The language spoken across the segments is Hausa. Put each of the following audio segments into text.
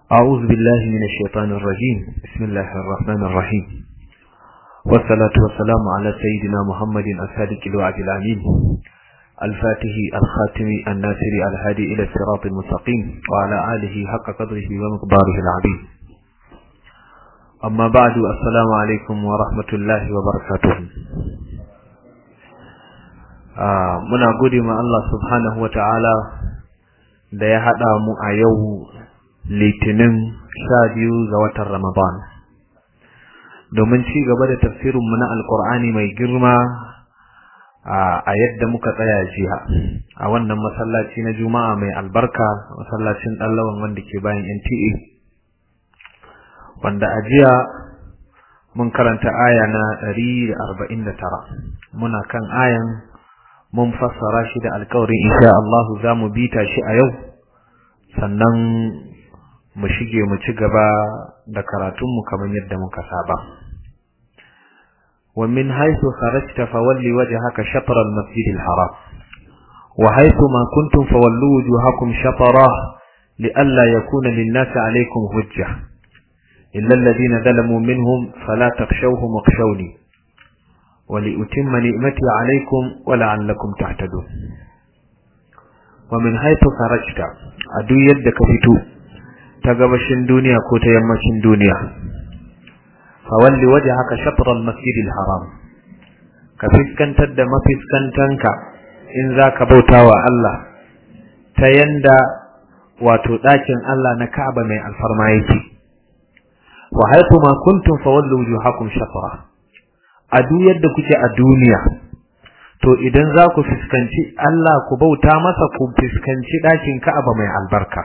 أعوذ بالله من الشيطان الرجيم بسم الله الرحمن الرحيم والصلاة والسلام على سيدنا محمد الصادق الوعد الأمين الفاتح الخاتم الناصر الهادي إلى الصراط المستقيم وعلى آله حق قدره ومقداره العظيم أما بعد السلام عليكم ورحمة الله وبركاته muna gode ma Allah subhanahu wata'ala da ya haɗa mu a yau litinin sha biyu ga watan Ramadan domin ci gaba da tafsirinmu na alkur'ani mai girma a yadda muka tsaya jiya a wannan masallaci na juma'a mai albarka masallacin ɗallawan wanda ke bayan NTA wanda a jiya mun karanta aya na 149 muna kan ayan mun fassara shi da alƙawarin insha Allah za mu bita shi a yau sannan mu shige mu ci gaba da karatunmu kamar yadda muka saba wa min haythu kharajta fawalli wajhaka shatr al-masjid al-haram wa haythu ma kuntum fawallu wujuhakum shatrah لئلا يكون للناس عليكم حجة إلا الذين ظلموا منهم فلا تخشوهم واخشوني ولأتم نعمتي عليكم ولعلكم تهتدون ومن حيث خرجت أدو يدك فتو تغبشن دنيا كوت يمشن دنيا فولي وجهك شطر المسجد الحرام كفسكن تد ما فسكنتنك إن ذاك بوتا الله تيندا wato ɗakin Allah na Ka'aba mai alfarma yake wa haythu ma kuntum fawallu wujuhakum shatra a duk yadda kuke a duniya to idan za ku fuskanci Allah ku bauta masa ku fuskanci ɗakin Ka'aba mai albarka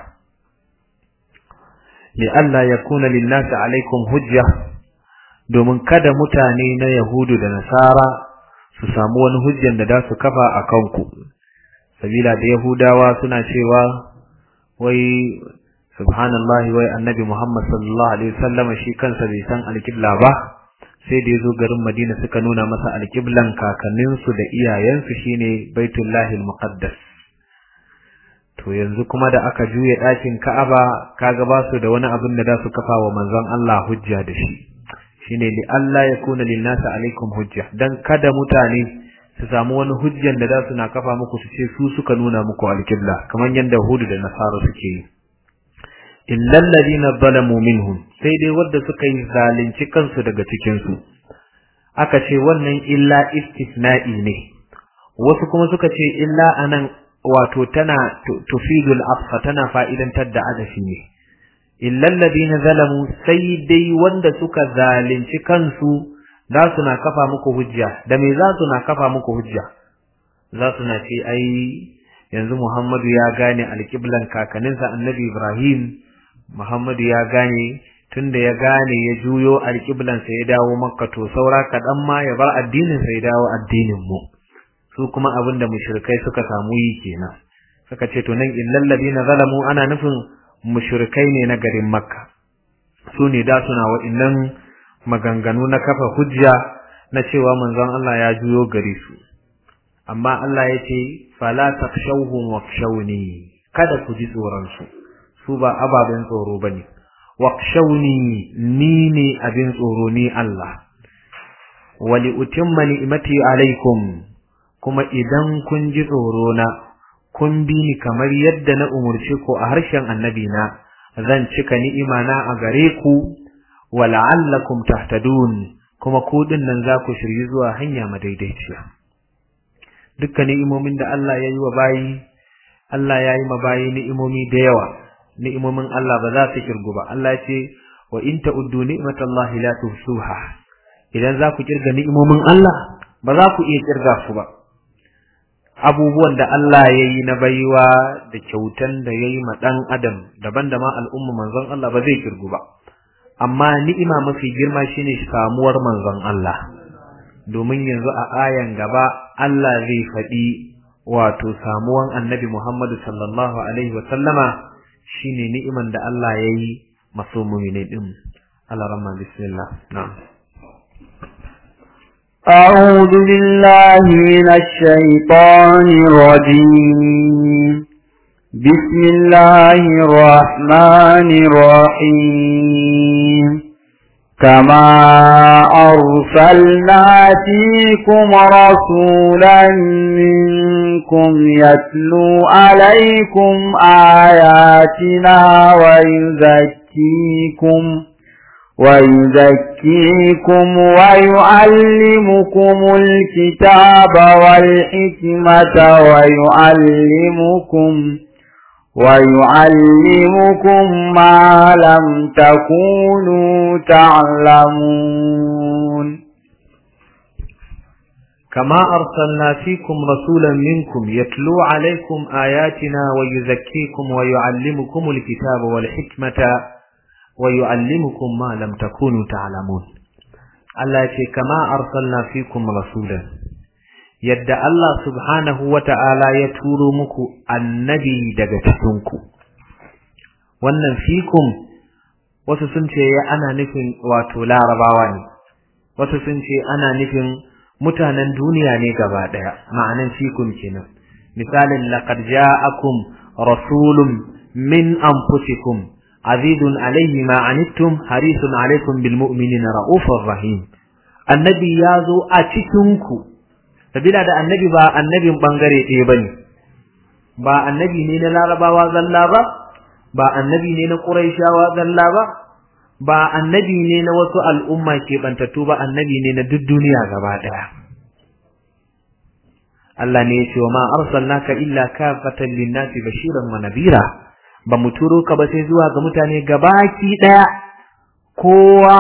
li Allah ya kuna linnasi alaikum hujja domin kada mutane na Yahudu da Nasara su samu wani hujjan da za su kafa a kanku sabila da Yahudawa suna cewa wai subhanallahi wai annabi Muhammad sallallahu alaihi wasallam shi kansa bai san alƙibla ba sai da ya zo garin Madina suka nuna masa alƙiblan kakanninsu da iyayensu shine Baitullahil Muqaddas to yanzu kuma da aka juye ɗakin Ka'aba kaga ba su da wani abin da za su kafa wa manzon Allah hujja da shi shine li Allah ya kuna lin nasi alaikum hujja dan kada mutane su samu wani hujjan da za su na kafa muku su ce su suka nuna muku alƙibla kamar yadda Hudu da Nasara suke yi illa alladhina zalamu minhum sai dai wanda suka yi zalunci kansu daga cikin su aka ce wannan illa istisna'i ne wasu kuma suka ce illa anan wato tana tufidul afsa tana fa'idantar da adafi ne illa alladhina zalamu sai dai wanda suka zalunci kansu za su na kafa muku hujja da me za su na kafa muku hujja za su na ce ai yanzu Muhammadu ya gane alƙiblan kakaninsa annabi Ibrahim Muhammadu ya gane tunda ya gane ya juyo alƙiblansa ya dawo makka to saura kaɗan ma ya bar addininsa ya dawo addinin mu su kuma abin da mushrikai suka samu yi kenan suka ce to nan illal ladina zalamu ana nufin mushrikai ne na garin makka su ne da suna wa'innan maganganu na kafa hujja na cewa manzon Allah ya juyo gare su amma Allah ya ce fala takshawhum wakshawni kada ku ji tsoron su su ba ababen tsoro bane waqshawni ni ne abin tsoro ni Allah wali utimma ni'mati alaikum kuma idan kun ji tsoro na kun bi ni kamar yadda na umurce ku a harshen annabi na zan cika ni'ima na a gare ku wala'allakum tahtadun kuma ku nan za ku shirye zuwa hanya madaidaiciya dukkan ni'imomin da Allah ya yi wa bayi Allah ya yi ma bayi ni'imomi da yawa ni'imomin Allah ba za su kirgu ba Allah ya ce wa in ta'uddu ni'matallahi la tuhsuha idan za ku kirga ni'imomin Allah ba za ku iya kirga su ba abubuwan da Allah ya yi na baiwa da kyautan da ya yi ma ɗan adam daban da ma al'umma manzon Allah ba zai kirgu ba amma ni'ima mafi girma shine samuwar manzon Allah domin yanzu a ayan gaba Allah zai faɗi wato samuwan annabi Muhammadu sallallahu alaihi wa sallama shine ni'iman da Allah ya yi maso mu'mini din Allah rahma bismillah na'am أعوذ بالله من الشيطان الرجيم بسم الله الرحمن الرحيم كما أرسلنا فيكم رسولا منكم يتلو عليكم آياتنا ويزكيكم ويزكيكم ويعلمكم الكتاب والحكمة ويعلمكم ويعلمكم ما لم تكونوا تعلمون كما أرسلنا فيكم رسولا منكم يتلو عليكم آياتنا ويزكيكم ويعلمكم الكتاب والحكمة ويعلمكم ما لم تكونوا تعلمون الله يقول كما أرسلنا فيكم رسولا yadda Allah subhanahu wa ta'ala ya turo muku annabi daga cikinku. Wannan fikum wasu sun ce ana nufin wato larabawa ne, wasu sun ce ana nufin mutanen duniya ne gaba ɗaya, ma'anan fikum kenan. Misalin laqad ja'akum rasulun min anfusikum azizun alaihi ma anittum harisun alaikum bil mu'minina ra'ufur rahim. Annabi ya zo a cikinku sabila da annabi ba annabin bangare ɗaya ba ne ba annabi ne na larabawa zalla ba ba annabi ne na ƙuraishawa zalla ba ba annabi ne na wasu al'umma keɓantattu ba annabi ne na duk duniya gaba ɗaya Allah ne ya ce wa ma arsalnaka illa kafatan linnasi bashiran wa nadira ba mu turo ka ba sai zuwa ga mutane gabaki ɗaya kowa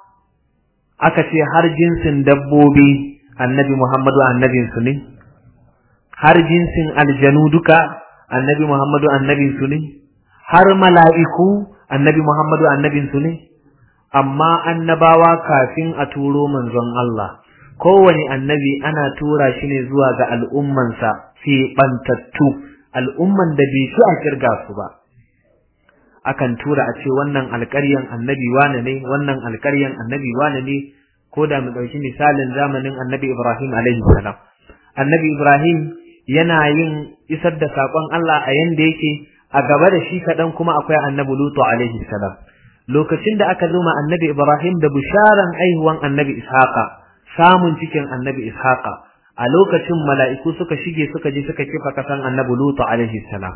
aka ce har jinsin dabbobi annabi Muhammadu annabinsu ne, har jinsin aljanu duka annabi Muhammadu annabinsu ne, har mala'iku annabi Muhammadu annabinsu ne, amma annabawa kafin a turo manzon Allah, kowane annabi ana tura shi ne zuwa ga al'ummansa fi ɓantattu, al'umman da bai shi a kirga su ba. Akan tura a ce wannan alƙaryan annabi wane ne, wannan alƙaryan annabi wane ne, ko da mu ɗauki misalin zamanin annabi Ibrahim alaihi salam. Annabi Ibrahim yana yin isar da saƙon Allah a yanda yake a gaba da shi kaɗan kuma akwai annabi Lutu alaihi salam. Lokacin da aka zo ma annabi Ibrahim da bisharan aihuwan annabi Ishaqa, samun cikin annabi Ishaqa, a lokacin mala'iku suka shige suka je suka kifa kasan annabi Lutu alaihi salam.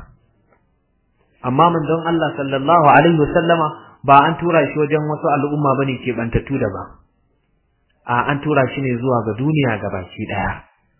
Amma manzon Allah sallallahu alaihi wasallama ba an tura shi wajen wasu al'umma bane ke bantattu da ba. a an tura shi ne zuwa ga duniya gabaki daya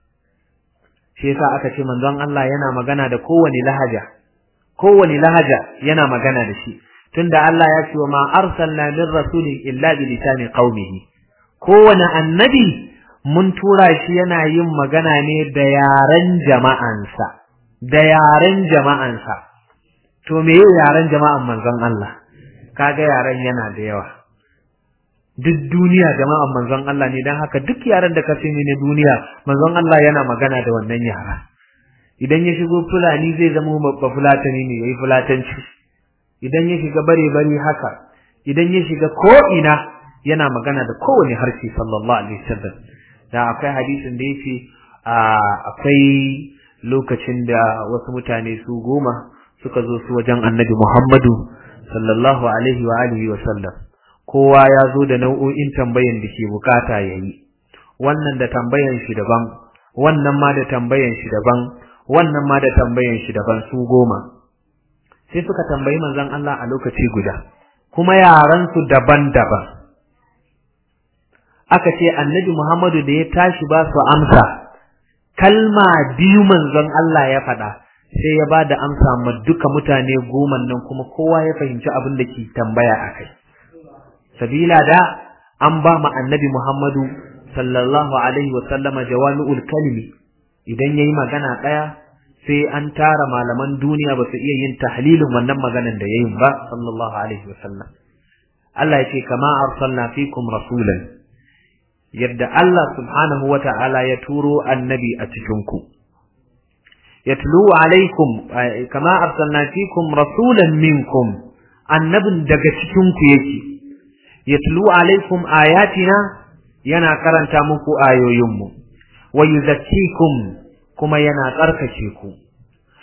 shi yasa aka ce manzon Allah yana magana da kowane lahaja kowane lahaja yana magana da shi tunda Allah ya ce wa ma arsalna min rasulin illa bi lisani qaumihi kowane annabi mun tura shi yana yin magana ne da yaren jama'ansa da yaren jama'ansa to me yaren jama'an manzon Allah kaga yaren yana da yawa duk duniya jama'an manzon Allah ne dan haka duk yaran da ka sani na duniya manzon Allah yana magana da wannan yara idan ya shigo fulani zai zama babba fulatani ne yayi fulatanci idan ya shiga bare bare haka idan ya shiga ko ina yana magana da kowane harshe sallallahu alaihi wasallam da akwai hadisin da yace akwai lokacin da wasu mutane su goma suka zo su wajen annabi Muhammadu sallallahu alaihi wa alihi wa sallam kowa ya zo da nau'o'in tambayan da ke bukata ya yi, wannan da tambayan shi daban, wannan ma da tambayan shi daban, wannan ma da tambayan shi daban su goma. Sai suka tambayi manzon Allah a lokaci guda, kuma yaransu daban-daban. Aka ce annabi Muhammadu da ya tashi ba su amsa, kalma biyu manzon Allah ya faɗa, sai ya ba da amsa ma duka mutane goma nan kuma kowa ya fahimci abin da ke tambaya a kai. sabila da an ba mu annabi Muhammadu sallallahu alaihi wa sallama jawami'ul kalimi idan yayi magana daya sai an tara malaman duniya ba su iya yin tahlilin wannan maganan da yayin ba sallallahu alaihi wa sallam Allah ya ce kama arsalna fikum rasulan yadda Allah subhanahu wa ta'ala ya turo annabi a cikin ku yatlu alaikum kama arsalna fikum rasulan minkum annabin daga cikin ku yake yatlu alaikum ayatina yana karanta muku ayoyinmu wa yuzakkikum kuma yana tsarkake ku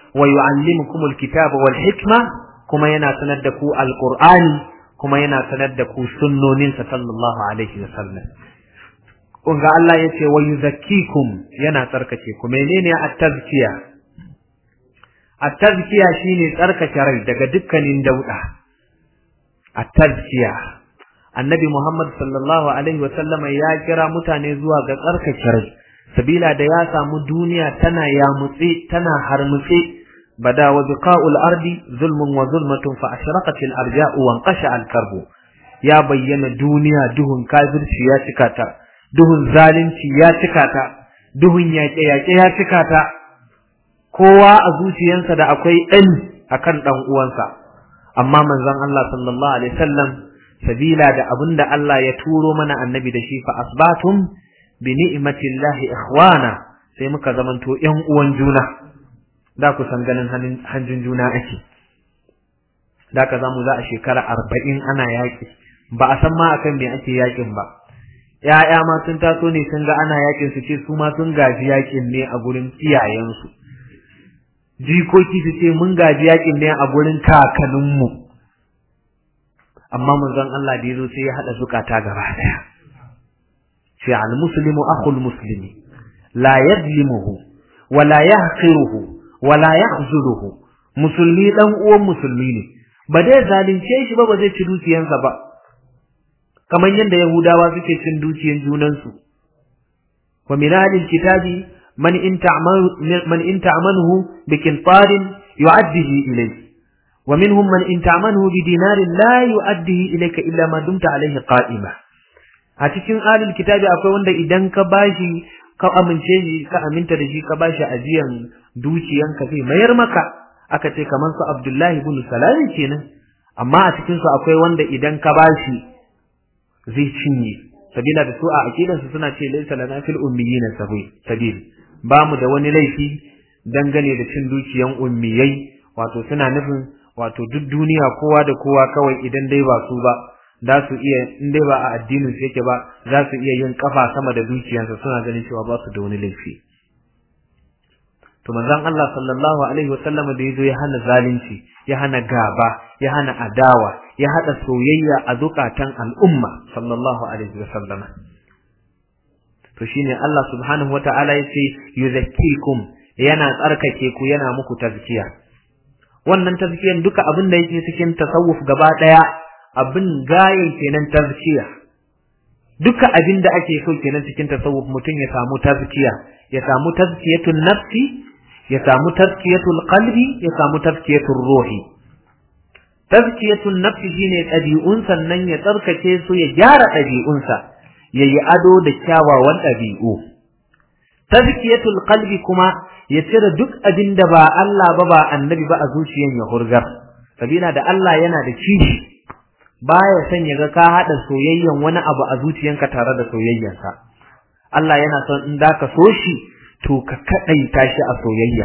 wa yu'allimukumul kitaba wal hikma kuma yana sanar da ku alqur'ani kuma yana sanar da ku sunnoninsa sallallahu alaihi wasallam kun ga Allah ya ce wa yuzakkikum yana tsarkake ku menene at-tazkiya at-tazkiya shine tsarkake rai daga dukkanin dauda at-tazkiya annabi Muhammad sallallahu alaihi wasallama ya kira mutane zuwa ga tsarkake rai sabila da ya samu duniya tana yamutse tana harmutse bada wa biqa'ul ardi zulmun wa zulmatun fa ashraqat al-arja'u wa anqasha al-karbu ya bayyana duniya duhun kafirci ya cika ta duhun zalunci ya cika ta duhun yaƙe-yaƙe ya cika ta kowa a zuciyarsa da akwai ɗan akan ɗan uwansa amma manzon Allah sallallahu alaihi wasallam sabila da abinda Allah ya turo mana annabi da shi fa asbatum bi ni'matillahi ikhwana sai muka zamanto ƴan uwan juna da ku san ganin hanjin juna ake da ka zamu za a shekara arba'in ana yaƙi ba a san ma akan me ake yaƙin ba ‘ya'ya ma sun taso ne sun ga ana yakin su ce su ma sun gaji yakin ne a gurin iyayensu jikoki su ce mun gaji yakin ne a gurin kakanninmu amma manzon Allah da yazo sai ya hada zukata gaba daya ce al muslimu akhul muslimi la yadlimuhu wa la yahqiruhu wa la yakhzuluhu musulmi dan uwan musulmi ne ba dai zalunce shi ba ba zai ci dukiyansa ba kamar yadda Yahudawa suke cin dukiyan junansu wa min alil kitabi man in ta'manu man in ta'manuhu bi qintarin yu'addihi ilayk wa minhum man in ta'manuhu bi dinarin la yu'addihi ilayka illa ma dumta alayhi qa'ima a cikin alil kitabi akwai wanda idan ka bashi ka amince shi ka aminta da shi ka bashi ajiyan dukiyanka zai mayar maka aka ce kamar su Abdullahi ibn Salam kenan amma a cikin su akwai wanda idan ka bashi zai cinye sabila da su a aqidansu suna ce laysa lana fil ummiyina sabil ba mu da wani laifi dangane da cin dukiyan ummiyai wato suna nufin wato duk duniya kowa da kowa kawai idan dai ba su ba za su iya in dai ba a addinin su yake ba za su iya yin kafa sama da dukiyansa suna ganin cewa ba su da wani laifi to manzon Allah sallallahu alaihi wasallam da yazo ya hana zalunci ya hana gaba ya hana adawa ya hada soyayya a zukatan al'umma sallallahu alaihi wasallam to shine Allah subhanahu wataala yace yuzakkikum yana tsarkake ku yana muku tazkiya wannan tazkiyan duka abin da yake cikin tasawuf gaba daya abin gayen kenan tazkiya duka abin da ake so kenan cikin tasawuf mutum ya samu tazkiya ya samu tazkiyatun nafsi ya samu tazkiyatul qalbi ya samu tazkiyatul ruhi tazkiyatun nafsi shine ɗabi'un sannan ya tsarkake su ya gyara ɗabi'unsa ya yi ado da kyawawan ɗabi'u tazkiyatul qalbi kuma ya cire duk abin da ba Allah ba ba annabi ba a zuciyan ya hurgar sabila da Allah yana da kishi baya son ya ga ka hada soyayyan wani abu a zuciyanka tare da soyayyansa Allah yana son in da ka so shi to ka kadaita shi a soyayya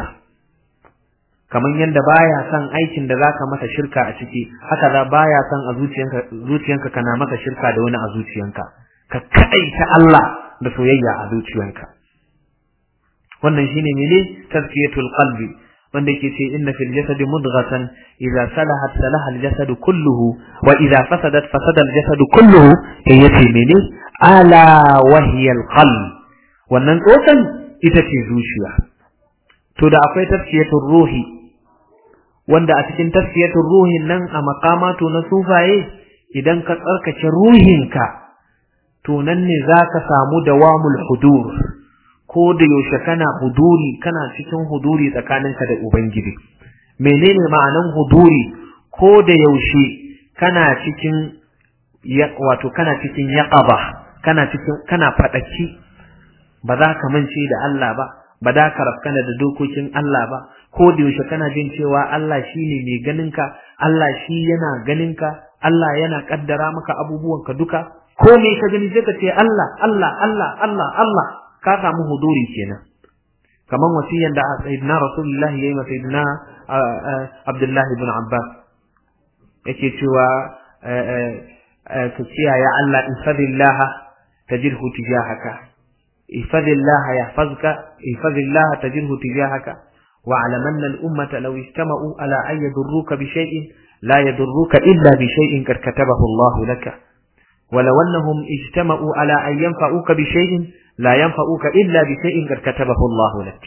kamar yadda baya son aikin da zaka masa shirka a ciki haka za baya son a zuciyanka zuciyanka kana maka shirka da wani a zuciyanka ka kadaita Allah da soyayya a zuciyanka wannan shine mene tazkiyatul qalbi wanda yake ce inna fil jasadi mudghatan idza salahat salaha al jasad kulluhu wa idza fasadat fasada al jasad kulluhu kai yace mene ala wahiya al qalb wannan tsokan ita ce zuciya to da akwai tafsiyatul ruhi wanda a cikin tafsiyatul ruhin nan a makamatu na sufaye idan ka tsarkake ruhinka to nan ne zaka samu dawamul hudur ko da yaushe kana huduri kana cikin huduri tsakaninka da ubangiji menene ma'anan huduri ko da yaushe kana cikin wato kana cikin yaqaba kana cikin kana fadaki ba za ka mance da Allah ba ba da ka rafkana da dokokin Allah ba ko da yaushe kana jin cewa Allah shine mai ganinka Allah shi yana ganinka Allah yana kaddara maka abubuwanka duka ko me ka gani sai ka ce Allah Allah Allah Allah Allah ka samu huduri kenan kaman wasiyan da sayyidina rasulullah yayi wa sayyidina abdullah ibn abbas yake cewa ka kiyaye Allah in fadillah tajirhu tijahaka ifadillah yahfazka ifadillah tajirhu tijahaka wa'lamanna al-ummata law ijtama'u ala an yadurruka bi shay'in la yadurruka illa bi shay'in qad katabahu Allah laka ولو أنهم اجتمعوا على أن ينفعوك بشيء لا ينفعوك إلا بشيء قد كتبه الله لك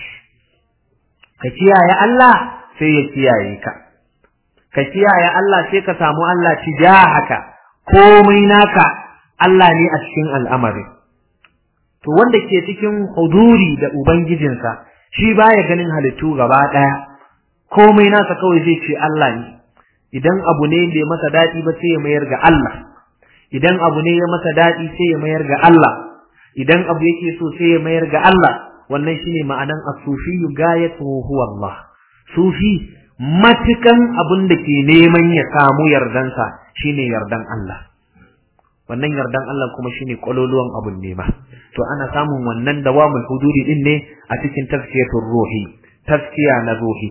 كتيا يا الله سيكيا يكا كتيا يا الله سيكا سامو الله تجاهك komai naka Allah ne a cikin al'amari to wanda ke cikin huduri da ubangijinsa shi baya ganin halittu gaba daya komai nasa kawai zai ce Allah ne idan abu ne bai masa dadi ba sai ya mayar ga Allah idan abu ne ya masa dadi sai ya mayar ga Allah idan abu yake so sai ya mayar ga Allah wannan shine ma'anan as-sufi gayatuhu huwa Allah sufi matukan abin da ke neman ya samu yardansa shine yardan Allah wannan yardan Allah kuma shine kololuwan abun nema to ana samun wannan dawamul huduri din ne a cikin tafsiyatul ruhi tafsiya na ruhi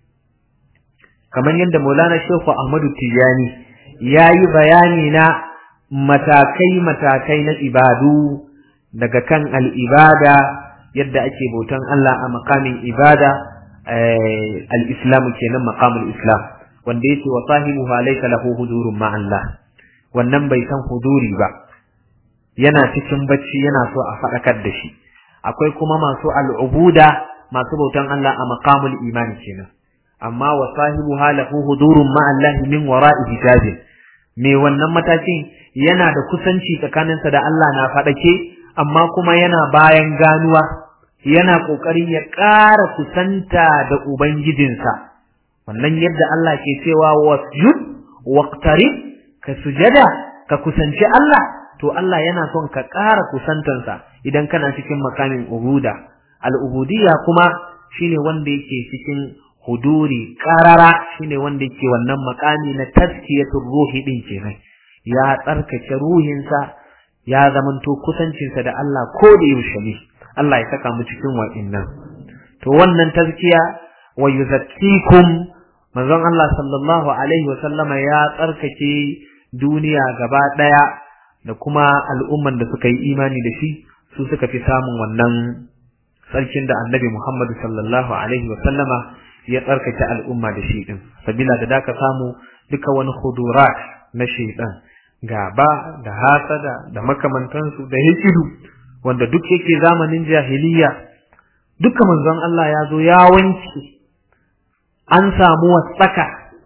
kamar yadda Maulana Sheikh Ahmadu Tijani yayi bayani na matakai matakai na ibadu daga kan al-ibada yadda ake bautan Allah a makamin ibada al-islam kenan maqamul islam wanda yake wa sahibuha laysa lahu hudurun ma Allah wannan bai san huduri ba yana cikin bacci yana so a fadakar da shi akwai kuma masu al'ubuda masu bautan Allah a maqamul imani kenan amma wa sahibuha lahu hudurun ma Allah min wara'i hijabin me wannan matakin yana da kusanci tsakaninsa da Allah na fadake amma kuma yana bayan ganuwa yana ƙoƙarin ya ƙara kusanta da Ubangijinsa, wannan yadda Allah ke cewa wasjud waqtarib ka sujada ka kusanci Allah, to Allah yana son ka ƙara kusantansa idan kana cikin makamin ubuda. Al'ubudiyya kuma shine wanda yake cikin huduri ƙarara shine wanda yake wannan makami na taskiyatul ruhi ɗin kenan. Ya tsarkake ruhinsa ya zamanto kusancinsa da Allah ko da yaushe ne. Allah ya saka mu cikin wa'innan to wannan tazkiya wa yuzakkikum manzon Allah sallallahu alaihi wa sallama ya tsarkake duniya gaba daya da kuma al'umman da suka yi imani da shi su suka fi samun wannan sarkin da annabi Muhammad sallallahu alaihi wa sallama ya tsarkake al'umma da shi din sabila da daka samu duka wani hudurat na shaitan gaba da hasada da makamantansu da hikidu wanda duk yake zamanin jahiliya duka manzon Allah ya zo ya wanke an samu wasaka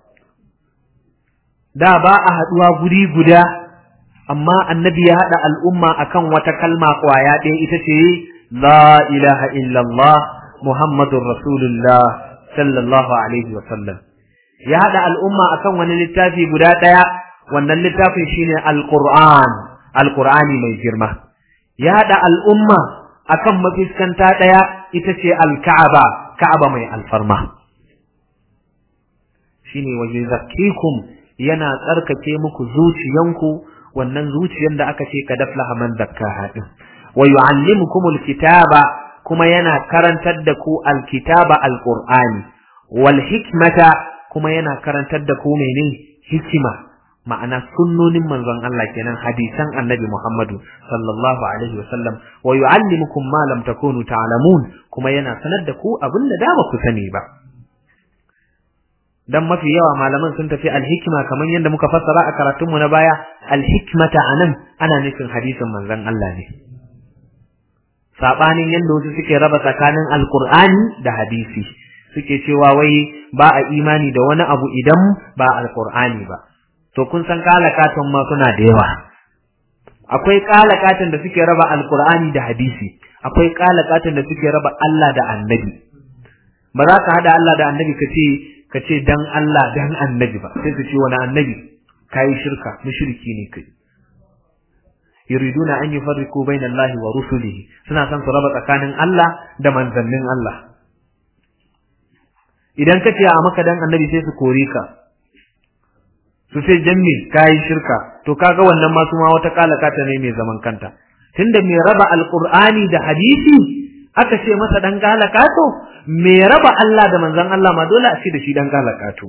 da ba a haduwa guri guda amma annabi ya hada al'umma akan wata kalma kwaya ɗaya ita ce la ilaha illallah muhammadur rasulullah sallallahu alaihi wa sallam ya hada al'umma akan wani littafi guda ɗaya wannan littafin shine alquran alqurani mai girma ya haɗa al'umma akan mafiskanta ɗaya ita ce alka'aba ka'aba mai alfarma shine waje zakkikum yana tsarkake muku zuciyanku wannan zuciyan da aka ce ka daflaha man zakkaha din wa yu'allimukum alkitaba kuma yana karantar da ku alkitaba alqur'ani wal hikmata kuma yana karantar da ku menene hikima ma'ana sunnonin manzon Allah kenan hadisan annabi Muhammadu sallallahu alaihi wasallam wa yu'allimukum ma lam takunu ta'lamun kuma yana sanar da ku abin da ba ku sani ba dan mafi yawa malaman sun tafi alhikma kamar yadda muka fassara a karatun mu na baya alhikmata anan ana nufin hadisin manzon Allah ne sabanin yadda wasu suke raba tsakanin alqur'ani da hadisi suke cewa wai ba a imani da wani abu idan ba alqur'ani ba to kun san kalakatan ma suna da yawa akwai kalakatan da suke raba alqur'ani da hadisi akwai kalakatan da suke raba Allah da annabi ba za ka hada Allah da annabi ka ce ka ce dan Allah dan annabi ba sai su ce wani annabi kai shirka mushriki ne kai yuriduna an yufarriqu baina Allah wa rusulihi suna son su raba tsakanin Allah da manzannin Allah idan ka ce a maka dan annabi sai su kore ka su sai jamme kayi shirka to kaga wannan ma su ma wata kalakata ne mai zaman kanta tunda mai raba alqur'ani da hadisi aka ce masa dan kalakato mai raba Allah da manzon Allah ma dole a ce da shi dan kalakato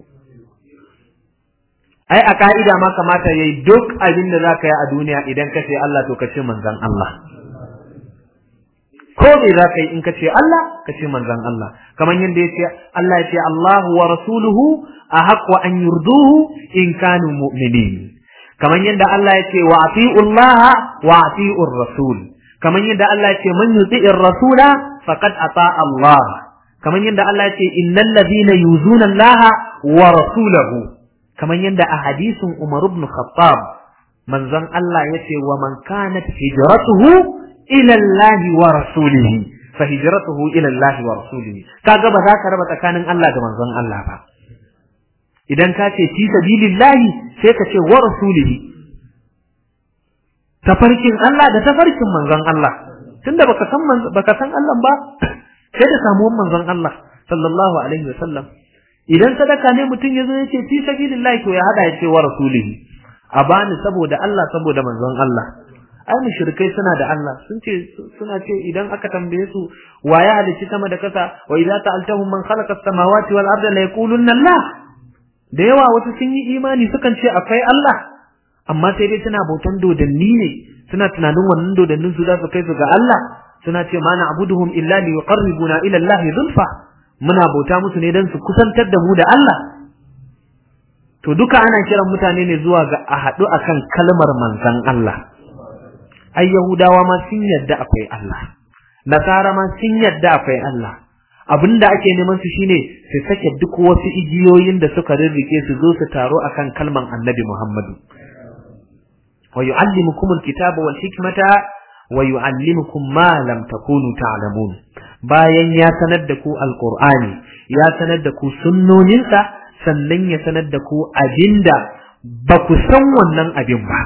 ai a ka'ida ma kamata yayi duk abin da zaka yi a duniya idan ka ce Allah to ka ce manzon Allah ko me za ka yi in ka ce Allah ka ce manzon Allah kamar yadda ya ce Allah ya ce Allahu wa rasuluhu ahaqqu an yurduhu in kanu mu'minin kamar yadda Allah ya ce wa ati'u Allah wa ati'u rasul kamar yadda Allah ya ce man yuti'ir rasula faqad ata Allah kamar yadda Allah ya ce innal ladina yuzuna Allah wa rasulahu kamar yadda a hadisin Umar ibn Khattab manzon Allah ya ce wa man kanat hijratuhu ila Allah wa rasulihi fa hijratuhu ila Allah wa rasulihi kaga ba za ka raba tsakanin Allah da manzon Allah ba idan ka ce fi sabilillahi sai ka ce wa rasulihi tafarkin Allah da tafarkin manzon Allah tunda baka san baka san Allah ba sai da samuwan manzon Allah sallallahu alaihi wasallam idan sadaka ne mutum yazo yace fi sabilillahi to ya hada yace wa rasulihi a bani saboda Allah saboda manzon Allah ai mushrikai suna da Allah sun ce suna ce idan aka tambaye su wa ya halicci sama da kasa wa idza ta'altahum man khalaqa as-samawati wal arda la yaqulunna Allah da yawa wasu sun yi imani sukan ce akwai Allah amma sai dai suna bautan dodanni ne suna tunanin wannan dodannin su za su kai su ga Allah suna ce ma na abuduhum illa li yuqarribuna ila Allah zulfa muna bauta musu ne dan su kusantar da mu da Allah to duka ana kiran mutane ne zuwa ga a haɗu akan kalmar manzon Allah ai yahudawa ma sun yadda akwai Allah nasara ma sun yadda akwai Allah abinda ake neman su shine su sake duk wasu igiyoyin da suka rirrike su zo su taro akan kalman annabi Muhammadu wa yu'allimukum alkitaba wal hikmata wa yu'allimukum ma lam takunu ta'lamun bayan ya sanar da ku alqur'ani ya sanar da ku sunnoninsa sannan ya sanar da ku abinda ba ku san wannan abin ba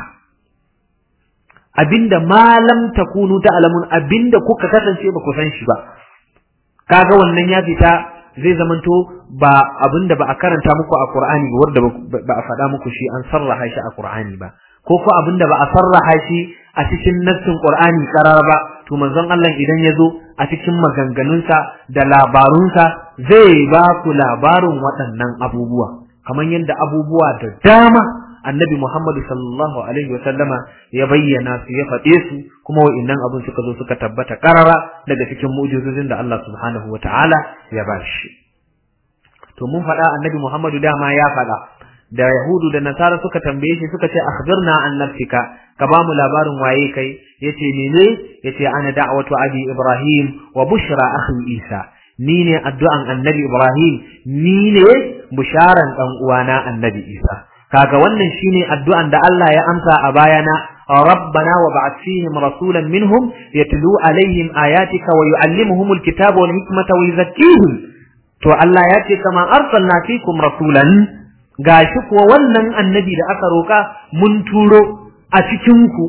abinda malam takunu ta'lamun abinda kuka kasance ba ku san shi ba kaga wannan ya fita zai zamanto ba abinda ba a karanta muku a Qur'ani ba wanda ba a faɗa muku shi an sarraha shi a Qur'ani ba ko ko abinda ba a sarraha shi a cikin nassin Qur'ani karar ba to manzon Allah idan ya zo a cikin maganganunsa da labarunsa zai ba ku labarin waɗannan abubuwa kamar yadda abubuwa da dama annabi Muhammadu sallallahu alaihi wa sallama ya bayyana su ya faɗe su kuma wa'innan abin suka zo suka tabbata karara daga cikin mu'jizozin da Allah subhanahu wa ta'ala ya ba shi to mun faɗa annabi Muhammadu dama ya faɗa da Yahudu da Nasara suka tambaye shi suka ce akhbirna an nafsika ka ba mu labarin waye kai yace mene yace ana da'watu abi Ibrahim wa bushra akhi Isa ni ne addu'an annabi Ibrahim ni ne bisharan dan uwana annabi Isa kaga wannan shine addu'an da Allah ya amsa a bayana rabbana wa ba'ath fihim rasulan minhum yatlu alaihim ayatika wa yu'allimuhum alkitaba wal hikmata wa yuzakkihim to Allah ya ce kama arsalna fikum rasulan gashi kuwa wannan annabi da aka roka mun turo a cikin ku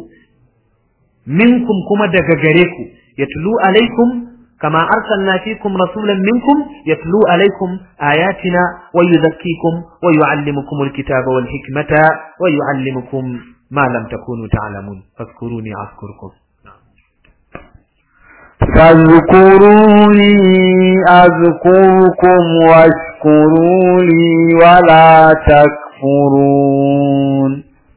minkum kuma daga gare ku yatlu alaikum كما أرسلنا فيكم رسولا منكم يتلو عليكم آياتنا ويزكيكم ويعلمكم الكتاب والحكمة ويعلمكم ما لم تكونوا تعلمون فاذكروني أذكركم فاذكروني أذكركم واشكروا لي ولا تكفرون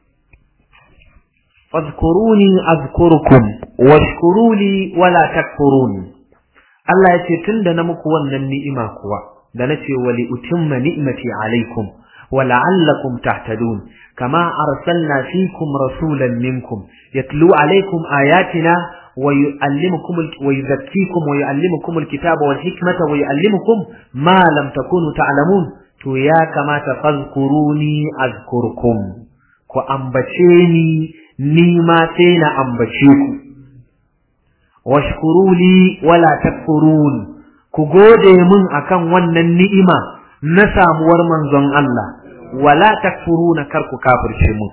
فاذكروني أذكركم واشكروا لي ولا تكفرون Allah ya ce tun da na muku wannan ni'ima kuwa da na ce wali utimma ni'mati alaikum wa la'allakum tahtadun kama arsalna fikum rasulan minkum yatlu alaikum ayatina wa yu'allimukum wa yuzakkikum wa yu'allimukum alkitaba wal hikmata wa yu'allimukum ma lam takunu ta'lamun to ya kamata fazkuruni azkurkum ku ambace ni ni ma sai na ambace ku washkuru li wala takfurun ku gode mun akan wannan ni'ima na samuwar manzon Allah wala takfuruna kar ku kafirce mu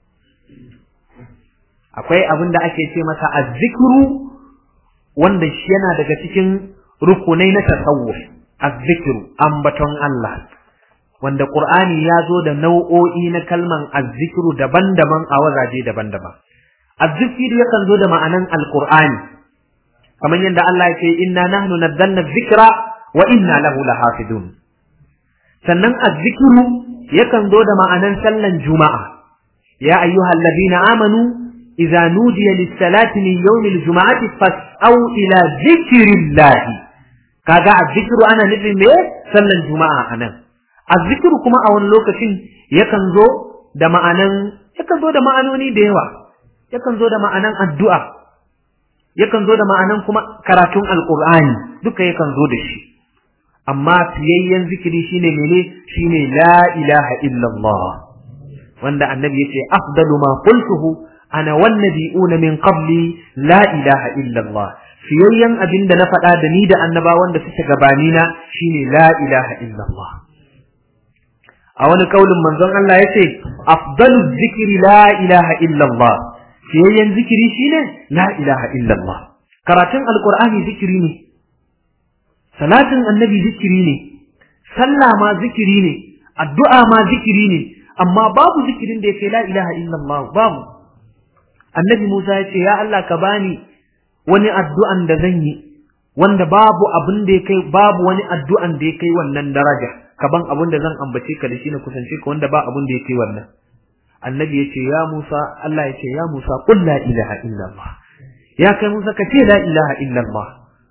akwai abin da ake ce masa azzikru wanda shi yana daga cikin rukunai na tasawuf azzikru ambaton Allah wanda Qur'ani ya zo da nau'o'i na kalman azzikru daban-daban a wazaje daban-daban azzikru yakan zo da ma'anan alqur'ani kamar yadda Allah ya ce inna nahnu nazzalna dhikra wa inna lahu lahafidun sannan azzikru yakan zo da ma'anan sallan juma'a ya ayyuhal ladina amanu idza nudiya lis-salati min yawm al-jum'ati fas'au ila dhikrillah kaga azzikru ana nufin me sallan juma'a anan azzikru kuma a wani lokacin yakan zo da ma'anan yakan zo da ma'anoni da yawa yakan zo da ma'anan addu'a yakan zo da ma'anan kuma karatun alqur'ani duka yakan zo da shi amma fiyayyen zikiri shine mene shine la ilaha illallah wanda annabi yace afdalu ma qultuhu ana wan nabiyuna min qabli la ilaha illallah fiyayyen abin da na faɗa da ni da annaba wanda suke gabani na shine la ilaha illallah a wani kaulin manzon Allah yace afdalu zikri la ilaha illallah fiyayyen zikiri shine la ilaha illallah karatun alqur'ani zikiri ne salatin annabi zikiri ne sallah ma zikiri ne addu'a ma zikiri ne amma babu zikirin da yake la ilaha illallah babu annabi Musa ya ce ya Allah ka bani wani addu'an da zan yi wanda babu abin da ya kai babu wani addu'an da ya kai wannan daraja ka ban abin da zan ambace ka da shi na kusance ka wanda ba abin da ya kai wannan annabi ya ce ya Musa Allah ya ce ya Musa qul la ilaha illallah ya kai Musa ka ce la ilaha illallah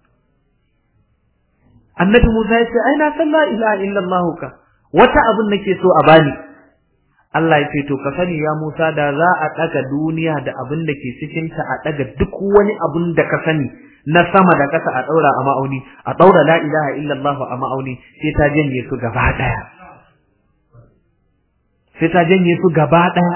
annabi Musa ya ce ai na san la ilaha illallah ka wata abin nake so a bani Allah ya ce to ka sani ya Musa da za a daga duniya da abin da ke cikin ta a daga duk wani abin da ka sani na sama da kasa a daura a ma'auni a daura la ilaha illallah a ma'auni sai ta janye su gaba daya sai ta janye su gaba daya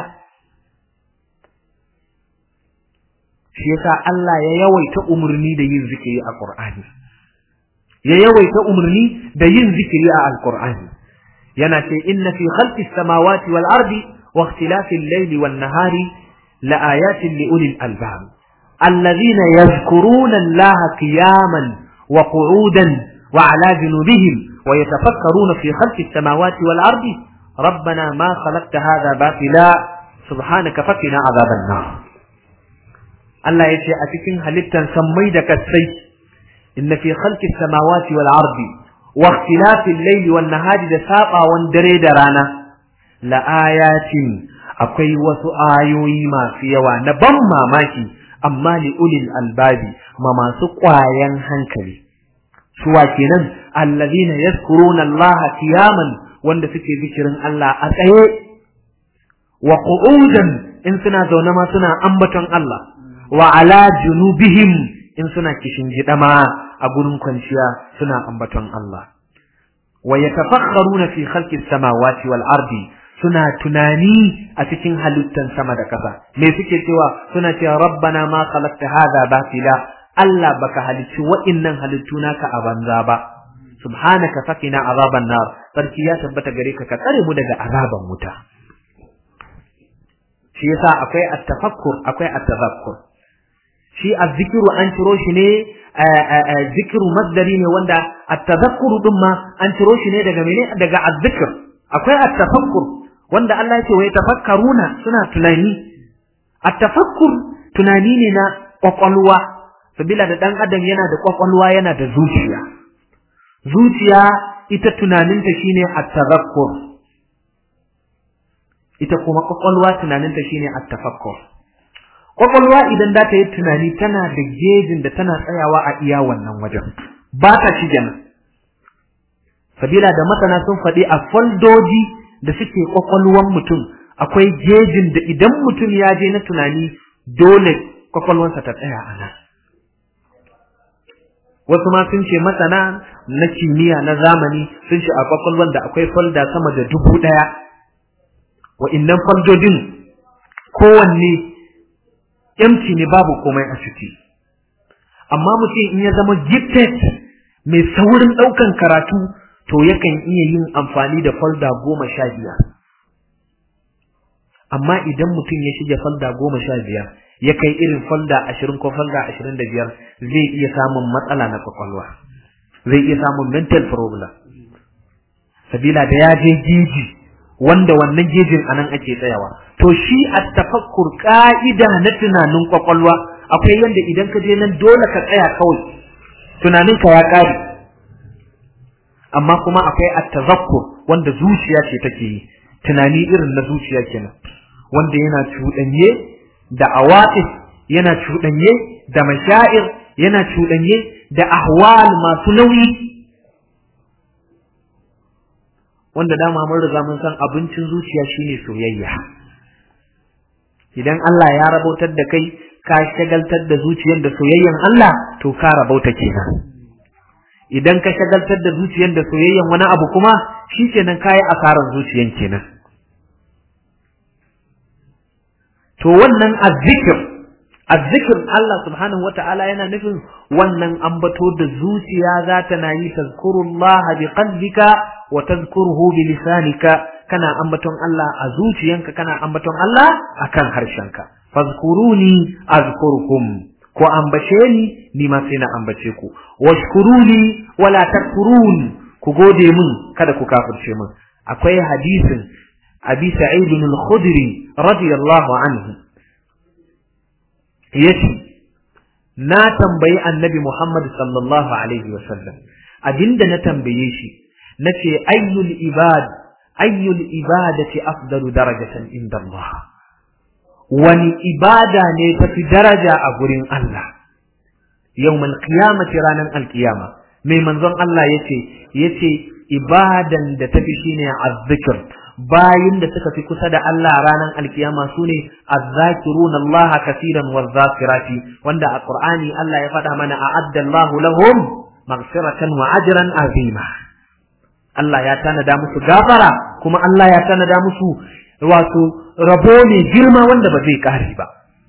shi yasa Allah ya yawaita umurni da yin zikiri a Qur'ani ya yawaita umarni da yin zikiri a alkur'ani yana ce inna fi khalqis samawati wal ardi wa ikhtilafil layli wan nahari la ayatin li ulil albab alladhina yadhkuruna allaha qiyaman wa qu'udan wa ala junubihim wa yatafakkaruna fi khalqis samawati wal ardi ربنا ما خلقت هذا باطلا سبحانك فقنا عذاب النار Allah ya ce a cikin halittan sammai da kasai إن في خلق السماوات والأرض واختلاف الليل والنهار da sabawan dare da rana la ayatin akwai wasu ayoyi masu yawa na ban mamaki amma li ulil albabi ma masu ƙwayan hankali suwa kenan allazina yazkuruna Allah qiyaman wanda suke zikirin Allah a tsaye wa qu'udan in suna zaune ma suna ambaton Allah wa ala junubihim in suna kishin gidama a gurin kwanciya suna ambaton Allah wa yatafakkaruna fi khalqis samawati wal ardi suna tunani a cikin halittan sama da ƙasa me suke cewa suna cewa rabbana ma khalaqta hadha batila Allah baka halicci wa'innan halittu naka a banza ba subhanaka fakina azaban nar sarki ya tabbata gare ka ka tsare mu daga azaban wuta shi yasa akwai at-tafakkur akwai at-tadhakkur shi azzikiru an ciro shi ne zikiru masdari ne wanda at-tadhakkuru din ma an ciro shi ne daga mene daga azzikr akwai at-tafakkur wanda Allah yake wai tafakkaruna suna tunani at-tafakkur tunani ne na kwakwalwa sabila da dan adam yana da kwakwalwa yana da zuciya zuciya ita tunaninta shine at-tadhakkur ita kuma kwakwalwa tunaninta shine at-tafakkur kwakwalwa idan za ta yi tunani tana da gejin da tana tsayawa a iya wannan wajen ba ta shige nan sabila da masana sun faɗi a foldoji da suke kwakwalwan mutum akwai gejin da idan mutum ya je na tunani dole kwakwalwansa ta tsaya a nan wasu ma sun ce masana na kimiyya na zamani sun ce a kwakwalwan da akwai folda sama da dubu ɗaya wa'innan foldodin kowanne empty ne babu komai a ciki amma mutum in ya zama gifted mai saurin ɗaukan karatu to yakan iya yin amfani da folda goma sha biyar amma idan mutum ya shige folda goma sha biyar ya kai irin folda ashirin ko folda ashirin da biyar zai iya samun matsala na kwakwalwa zai iya samun mental problem sabila da ya je jeji wanda wannan jejin anan ake tsayawa to shi at-tafakkur ka'ida na tunanin kwakwalwa akwai yanda idan ka je nan dole ka tsaya kawai tunanin ka ya kare amma kuma akwai at-tazakkur wanda zuciya ce take yi tunani irin na zuciya kenan wanda yana cuɗanye da awatif yana cuɗanye da mashair yana cuɗanye da ahwal masu nauyi wanda dama mun riga mun san abincin zuciya shine soyayya idan Allah ya rabautar da kai ka shagaltar da zuciyar da soyayyan Allah to ka rabauta kenan idan ka shagaltar da zuciyar da soyayyan wani abu kuma shikenan kai asaran zuciyan kenan to wannan azzikir azzikir Allah subhanahu wata'ala yana nufin wannan ambato da zuciya za ta na yi tazkurullaha bi qalbika wa tazkuruhu bi lisanika kana ambaton Allah a zuciyanka kana ambaton Allah akan harshenka fazkuruni azkurkum ko ambace ni ni ma sai na ambace ku washkuruni wala takfurun ku gode min kada ku kafirce min akwai hadisin abi sa'id al-khudri radiyallahu anhu yace na tambayi annabi Muhammad sallallahu alaihi wasallam abinda na tambaye shi nace ayyul ibad ayyul ibadati afdalu darajatan inda Allah wani ibada ne tafi daraja a gurin Allah yawmal qiyamati ranan alqiyama mai manzon Allah yace yace ibadan da tafi shine azzikr bayin da suka fi kusa da Allah ranan alkiyama sune azzakiruna Allah kaseeran wazakirati wanda a Qur'ani Allah ya faɗa mana a'adda Allah lahum maghfiratan wa ajran azima Allah ya tanada musu gafara kuma Allah ya tanada musu wato rabo ne girma wanda ba zai kare ba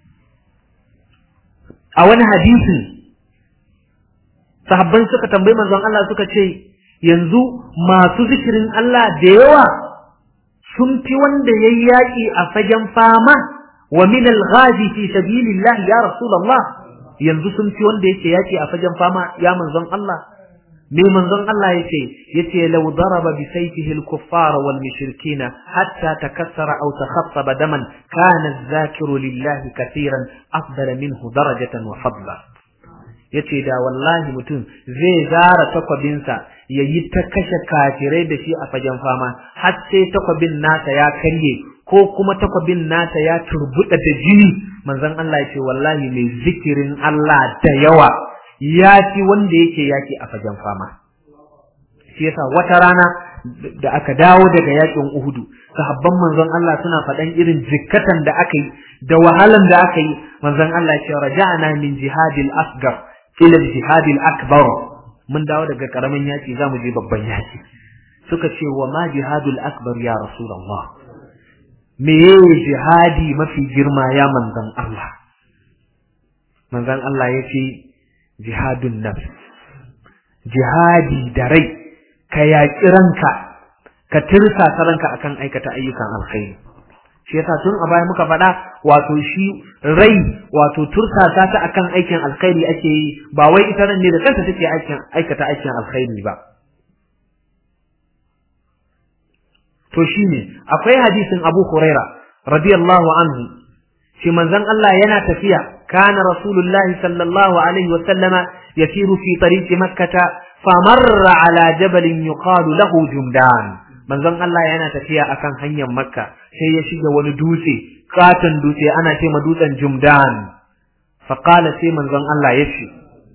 a wani hadisin sahabban suka tambayi manzon Allah suka ce yanzu masu zikirin Allah da yawa sun fi wanda yayi yaki a fagen fama wa min al-ghazi fi sabilillah ya rasulullah yanzu sun fi wanda yake yaki a fagen fama ya manzon Allah me manzon Allah yace yace law daraba bi sayfihi al-kuffar wal mushrikin hatta takassara aw takhassaba daman kana adh-dhakiru lillahi katiran afdala minhu darajatan wa fadla yace da wallahi mutum zai zara takwabinsa yayi ta kashe kafirai da shi a fagen fama har sai takwabin nasa ya karye ko kuma takwabin nasa ya turbuda da jini manzon Allah yace wallahi mai zikirin Allah da yawa ya fi wanda yake yaki a fagen fama shi yasa wata rana da aka dawo daga yakin Uhudu sahabban manzon Allah suna faɗan irin jikkatan da aka yi da wahalan da aka yi manzon Allah ya ce raja'na min jihadil asgar ila jihadil akbar mun dawo daga karamin yaki zamu je babban yaki suka ce wa ma jihadul akbar ya rasulullah me jihadi mafi girma ya manzon Allah manzon Allah ya ce jihadun nafs jihadi da rai ka yaƙi ranka ka tirsasa ranka akan aikata ayyukan alkhairi shi yasa tun a baya muka faɗa wato shi rai wato tursasa ta akan aikin alkhairi ake yi ba wai ita ran ne da kanta take aikin aikata aikin alkhairi ba to shine akwai hadisin Abu Huraira radiyallahu anhu shi manzon Allah yana tafiya kana rasulullahi sallallahu alaihi wa sallama yasiru fi tariqi makkah famarra ala jabalin yuqalu lahu jumdan manzon Allah yana tafiya akan hanyar makka sai ya shiga wani dutse katon dutse ana ce ma dutsen jumdan faqala sai manzon Allah ya ce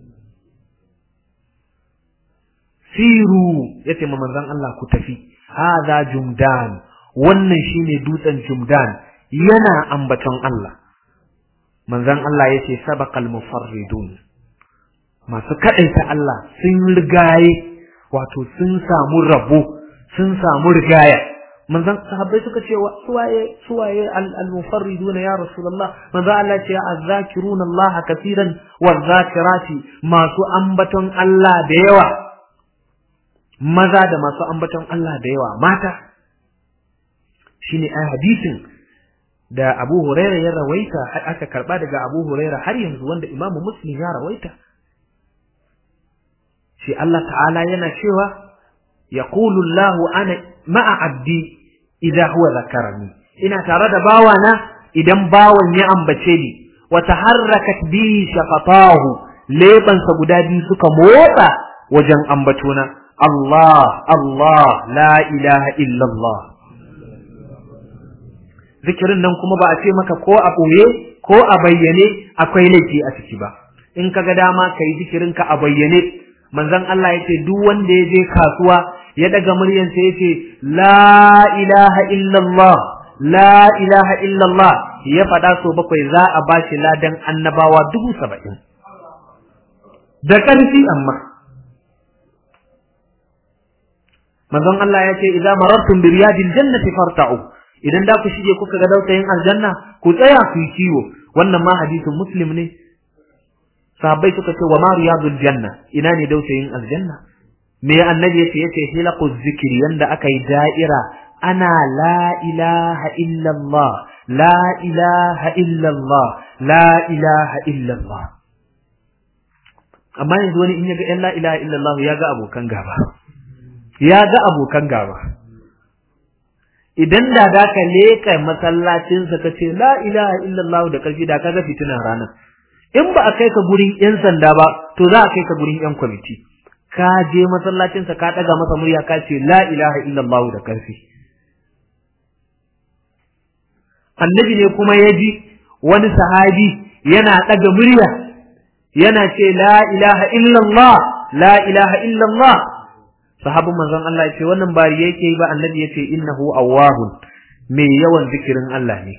siru yace ma manzon Allah ku tafi hadha jumdan wannan shine dutsen jumdan yana ambaton Allah manzon Allah yace sabaqal mufarridun masu kadaita Allah sun rigaye wato sun samu rabo sun samu rigaya manzon sahabbai suka ce suwaye suwaye al-mufarridun ya rasulullah manzon Allah ce azzakiruna Allah kaseeran wazakirati masu ambaton Allah da yawa maza da masu ambaton Allah da yawa mata shine ai hadisin da Abu Huraira ya rawaita aka karba daga Abu Huraira har yanzu wanda Imam Muslim ya rawaita shi Allah ta'ala yana cewa yaqulu Allah ana ma'a abdi idza huwa zakarani ina tare da bawana idan bawan ya ambace ni wa taharrakat bi shafatahu lebansa guda biyu suka motsa wajen ambatona Allah Allah la ilaha illa Allah zikirin nan kuma ba a ce maka ko a ɓoye ko a bayyane akwai laifi a ciki ba in ka ga dama ka yi zikirin ka a bayyane manzon Allah ya ce duk wanda ya je kasuwa ya daga muryansa ya ce la ilaha illallah la ilaha illallah ya faɗa so bakwai za a ba shi ladan annabawa dubu saba'in da ƙarfi amma manzon Allah ya ce idan marartum bi riyadil jannati farta'u idan da ku shige kuka ga dautayin aljanna ku tsaya ku yi kiwo wannan ma hadisin muslim ne sahabbai suka ce wa ma riyadul janna ina ne dautayin aljanna me annabi yace yace hilaqu zikri yanda aka yi da'ira ana la ilaha illallah la ilaha illallah la ilaha illallah amma yanzu wani in ya ga yan la ilaha illallah ya ga abokan gaba ya ga abokan gaba idan da da ka leka masallacinsa ka ce la ilaha illallah da karfi da ka ga fitina ranar in ba a kai ka gurin yan sanda ba to za a kai ka gurin yan kwamiti ka je masallacinsa ka daga masa murya ka ce la ilaha illallah da karfi annabi ne kuma ya ji wani sahabi yana daga murya yana ce la ilaha illallah la ilaha illallah sahabin manzon Allah ya ce wannan bari yake yi ba annabi ya ce innahu awwahun mai yawan zikirin Allah ne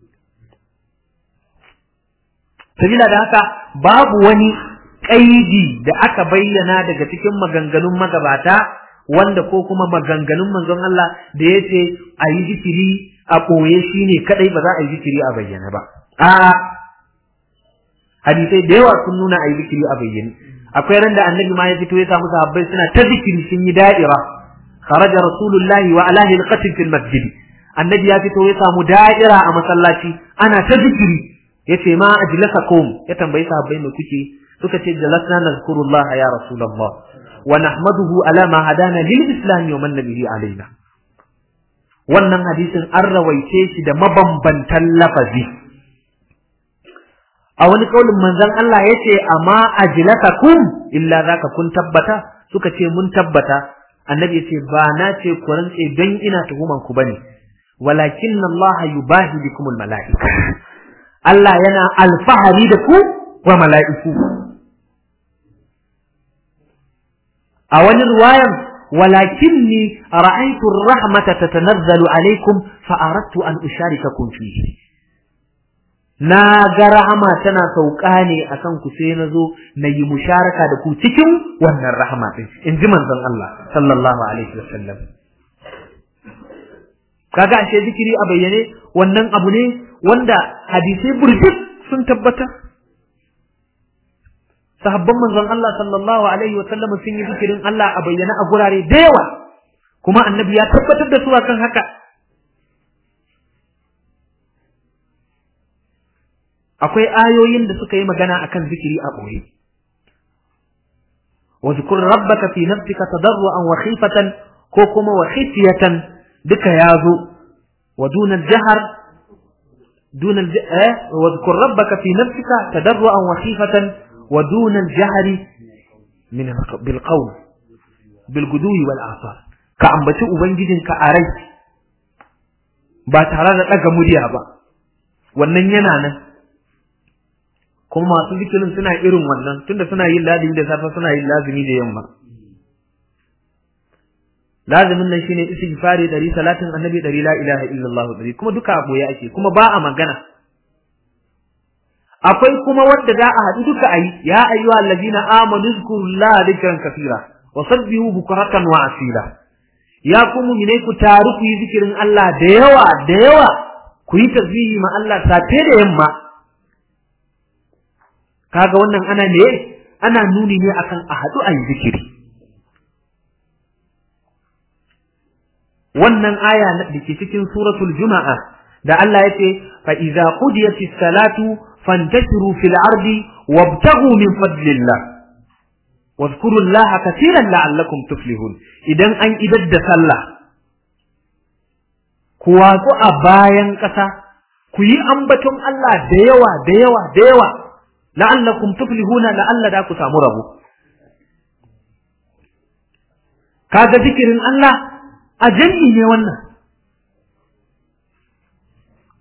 sabila da haka babu wani kaidi da aka bayyana daga cikin maganganun magabata wanda ko kuma maganganun manzon Allah da ya ce a yi zikiri a ɓoye shi ne kadai ba za a yi zikiri a bayyana ba a'a hadisai da yawa sun nuna a yi zikiri a bayyane akwai ran da annabi ma ya fito ya samu sahabbai suna ta zikiri sun yi da'ira kharaja rasulullahi wa ala hilqatin fil masjid annabi ya fito ya samu da'ira a masallaci ana ta zikiri yace ma ajlasakum ya tambayi sahabbai me kuke suka ce jalasna nazkurullah ya rasulullah wa nahmaduhu ala ma hadana lil islam wa man bihi alaina wannan hadisin an rawaice shi da mabambantan lafazi a wani kaulin manzon Allah ya ce amma ajlakakum illa zaka kun tabbata suka ce mun tabbata annabi ya ce ba na ce ku rantse don ina tuhuman ku bane walakin Allah yubahi bikumul mala'ika Allah yana alfahari da ku wa mala'iku a wani ruwayan walakinni ra'aytu ar-rahmata tatanazzalu alaykum fa aradtu an usharikakum fihi na ga rahama tana sauka ne akan ku sai na zo na yi musharaka da ku cikin wannan rahama din in ji manzon Allah sallallahu alaihi wasallam kaga ashe zikiri a bayyane wannan abu ne wanda hadisai burjik sun tabbatar sahabban manzon Allah sallallahu alaihi wasallam sun yi zikirin Allah a bayyane a gurare da yawa kuma annabi ya tabbatar da su akan haka akwai ayoyin da suka yi magana akan zikiri a ɓoye. wa zikur rabbaka fi nafsika tadarruan wa khifatan ko kuma wa khifyatan duka yazo wa duna jahar duna eh wa zikur rabbaka fi nafsika tadarruan wa khifatan wa duna jahri min bil qawl bil gudwi wal asar ka ambaci ubangijinka a rai ba tare da daga murya ba wannan yana nan kuma masu zikirin suna irin wannan tunda suna yin lazimi da safe suna yin lazimi da yamma lazimin nan shine istighfari dari salatin annabi dari la ilaha illallah dari kuma duka a boye ake kuma ba a magana akwai kuma wanda za a haɗu duka ayi ya ayyuha allazina amanu zkurullaha dhikran kathira wa sabbihu bukratan wa asila ya ku mu'mine ku taru ku yi zikirin Allah da yawa da yawa ku yi tasbihi ma Allah safe da yamma kaga wannan ana ne ana nuni ne akan a haɗu a yi zikiri wannan aya da ke cikin suratul juma'a da Allah ya ce fa idza qudiyatis salatu fantashiru fil ardi wabtaghu min fadlillah واذكروا الله كثيرا لعلكم تفلحون idan an idar da sallah ku watsu a bayan ƙasa ku yi ambaton Allah da yawa da yawa da yawa la'allakum tuflihuna la'alla da ku samu rabo kaga zikirin Allah a jami'i ne wannan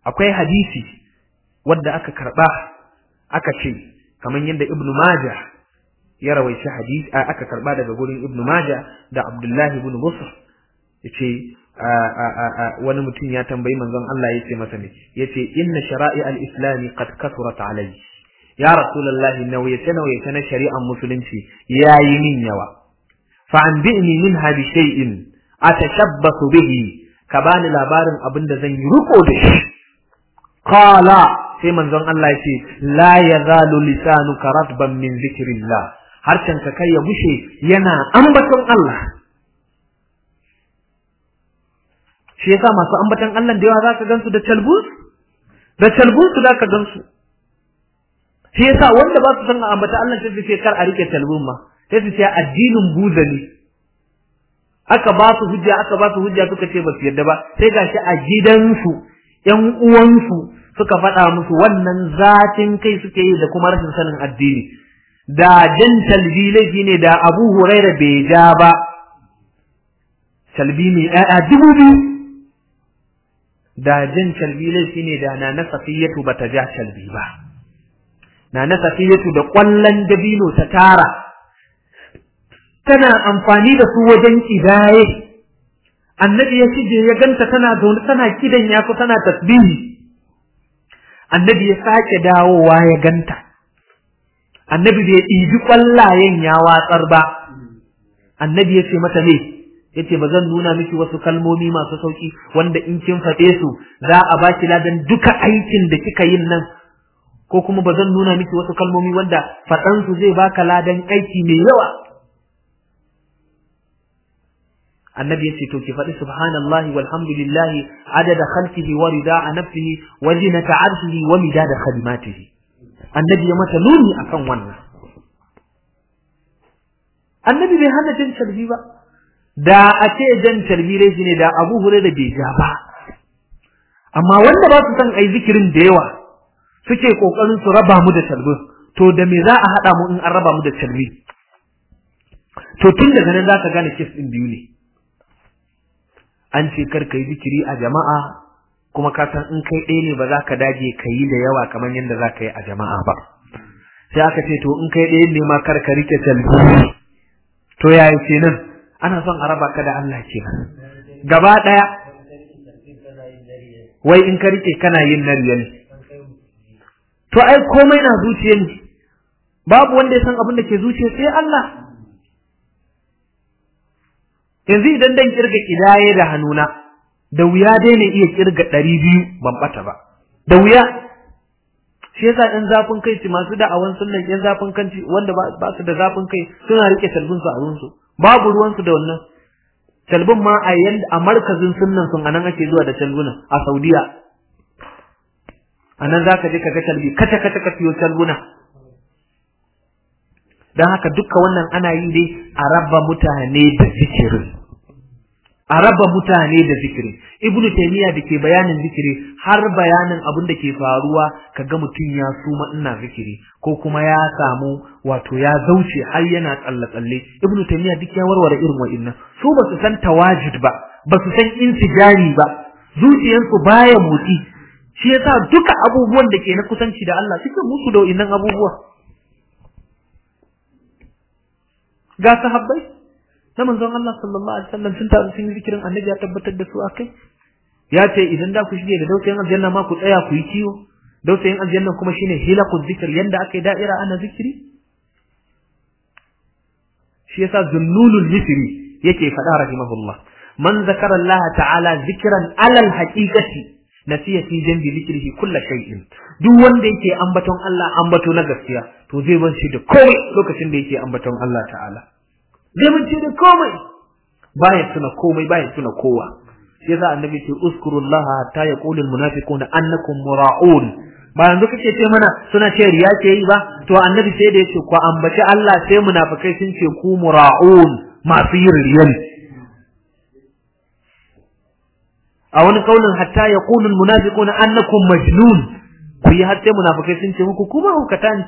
akwai hadisi wanda aka karba aka ce kamar yadda ibnu majah ya rawaici hadisi aka karba daga gurin ibnu majah da abdullahi ibn busr yace wani mutum ya tambayi manzon Allah yace masa ne yace inna shara'i al-islam qad kasurat alayhi ya rasulullahi nawayace nawayace na shari'ar musulunci yayi min yawa fa anbi'ni minha bi shay'in atashabbasu bihi ka bani labarin abin da zan yi riko da shi qala sai manzon Allah yace la yazalu lisanuka ratban min zikrillah harshen ka kai ya bushe yana ambaton Allah shi yasa masu ambaton Allah da yawa zaka gansu da talbus da talbus zaka gansu shi yasa wanda ba su san ambata Allah sai su ce kar a rike talbun ma sai su ce addinin buzali aka ba su hujja aka ba su hujja suka ce ba su yarda ba sai gashi a gidansu ƴan uwansu suka faɗa musu wannan zatin kai suke yi da kuma rashin sanin addini da jan talbi laifi ne da Abu Huraira bai ja ba talbi mai ƴaƴa dubu biyu da jan talbi laifi ne da na na safiyatu bata ja talbi ba na na safiyatu da ƙwallon dabino ta tara tana amfani da su wajen kidaye annabi ya cije ya ganta tana zaune tana kidan ya ku tana tasbihi annabi ya sake dawowa ya ganta annabi bai ɗibi ƙwallayen ya watsar ba annabi ya ce mata ne ya ce ba zan nuna miki wasu kalmomi masu sauƙi wanda in kin faɗe su za a ba ki ladan duka aikin da kika yin nan ko kuma ba zan nuna miki wasu kalmomi wanda faɗansu zai baka ladan aiki mai yawa annabi yace to ki faɗi subhanallahi walhamdulillahi adada khalqihi wa rida'a nafsihi wa zinata arshihi wa midada kalimatihi annabi ya mata nuni akan wannan annabi bai hana jan tarbi ba da a ce jan tarbi rai ne da Abu Hurairah bai ja ba amma wanda ba su san ai zikirin da yawa suke kokarin su raba mu da tarbin to da me za a hada mu in an raba mu da tarbi to tun daga nan zaka gane kes din biyu ne an ce kar ka yi zikiri a jama'a kuma ka san in kai ɗaya ne ba za ka dage ka yi da yawa kamar yadda za ka yi a jama'a ba sai aka ce to in kai ɗaya ne ma kar ka rike talbi to yaya ce nan ana son a raba ka da Allah ke nan gaba ɗaya wai in ka rike kana yin nariya ne to ai komai na zuciya ne babu wanda ya san abin da ke zuciya sai Allah yanzu idan dan kirga kidaye da hannuna da wuya dai ne iya kirga ɗari biyu ban bata ba da wuya shi yasa ɗan zafin kai ci masu da'awan sunnan ɗan zafin kanci wanda ba su da zafin kai suna rike talbin su a wurinsu babu ruwansu da wannan talbin ma a yanda a markazin sunnan sun anan ake zuwa da talbuna a Saudiya anan zaka je ka ga talbi kace kace ka siyo talbuna don haka duka wannan ana yi dai a raba mutane da zikirin a raba mutane da zikiri ibnu taymiya da ke bayanin zikiri har bayanin abin da ke faruwa kaga mutum ya suma ina zikiri ko kuma ya samu wato ya zauce har yana tsalle tsalle ibnu taymiya duk ya warware irin wa'annan su ba su san tawajud ba ba su san insijari ba zuciyarsu baya motsi shi yasa duka abubuwan da ke na kusanci da Allah suke musu da wa'annan abubuwa ga sahabbai na manzon Allah sallallahu alaihi wasallam sun taru sun yi zikirin annabi ya tabbatar da su akai ya ce idan da ku shige da dausayin aljanna ma ku tsaya ku yi kiwo dausayin aljanna kuma shine hilaqu zikr yanda akai da'ira ana zikiri shi yasa zunnulul misri yake faɗa rahimahullah man zakara Allah ta'ala zikran alal haqiqati nasiya fi jambi zikrihi kulla shay'in duk wanda yake ambaton Allah ambato na gaskiya to zai bance da komai lokacin da yake ambaton Allah ta'ala zai bance da komai baya tuna komai baya tuna kowa yasa annabi ce uskurullaha hatta yaqulu almunafiquna annakum mura'un ba yanzu kake ce mana suna ce riya ce yi ba to annabi sai da yace ku ambaci Allah sai munafikai sun ce ku mura'un masu yin riya a wani kaulin hatta yaqulu almunafiquna annakum majnun ku yi har sai munafikai sun ce muku kuma hukata ne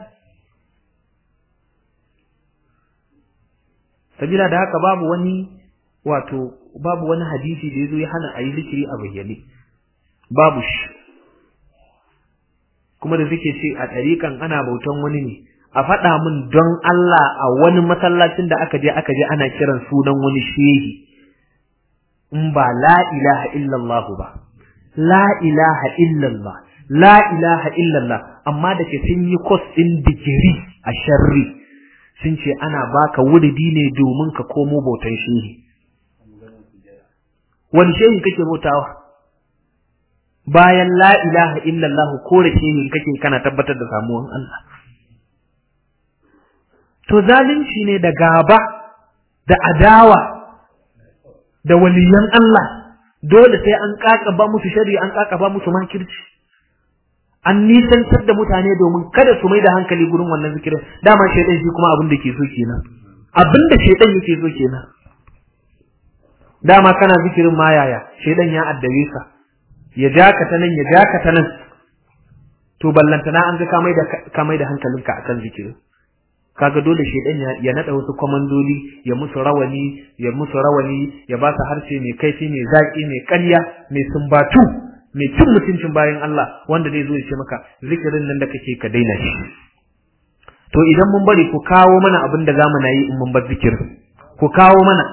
sabila da haka babu wani wato babu wani hadisi da yazo ya hana ayi zikiri a bayyane babu shi kuma da suke ce a ɗariƙan ana bautan wani ne a faɗa min don Allah a wani masallacin da aka je aka je ana kiran sunan wani shehi in ba la ilaha illallah ba la ilaha illallah la ilaha illallah amma da ke sun yi kos ɗin digiri a sharri sun ce ana baka wuridi ne domin ka komo bautan shehi wani shehi kake bautawa bayan la ilaha illallah ko da shehi kake kana tabbatar da samuwan Allah to zalunci ne da gaba da adawa da waliyan Allah dole sai an kakaba musu shari'a an kakaba musu makirci an nisantar da mutane domin kada su mai da hankali gurin wannan zikirin dama shaidan shi kuma abin da ke so kenan abin da shaidan yake so kenan dama kana zikirin ma yaya shaidan ya addabe ka ya ja ka ta nan ya ja ka ta nan to ballantana an ga ka mai da ka mai da hankalinka akan zikirin kaga dole shedan ya, ya nada wasu komandoli ya musu rawani ya musu rawani ya ba su harshe mai kaifi mai zaki mai ƙarya mai sumbatu mai cin mutuncin bayan Allah wanda zai zo ya ce maka zikirin nan da kake ka daina shi to idan mun bari ku kawo mana abin da zamu na yi in mun bar zikirin ku kawo mana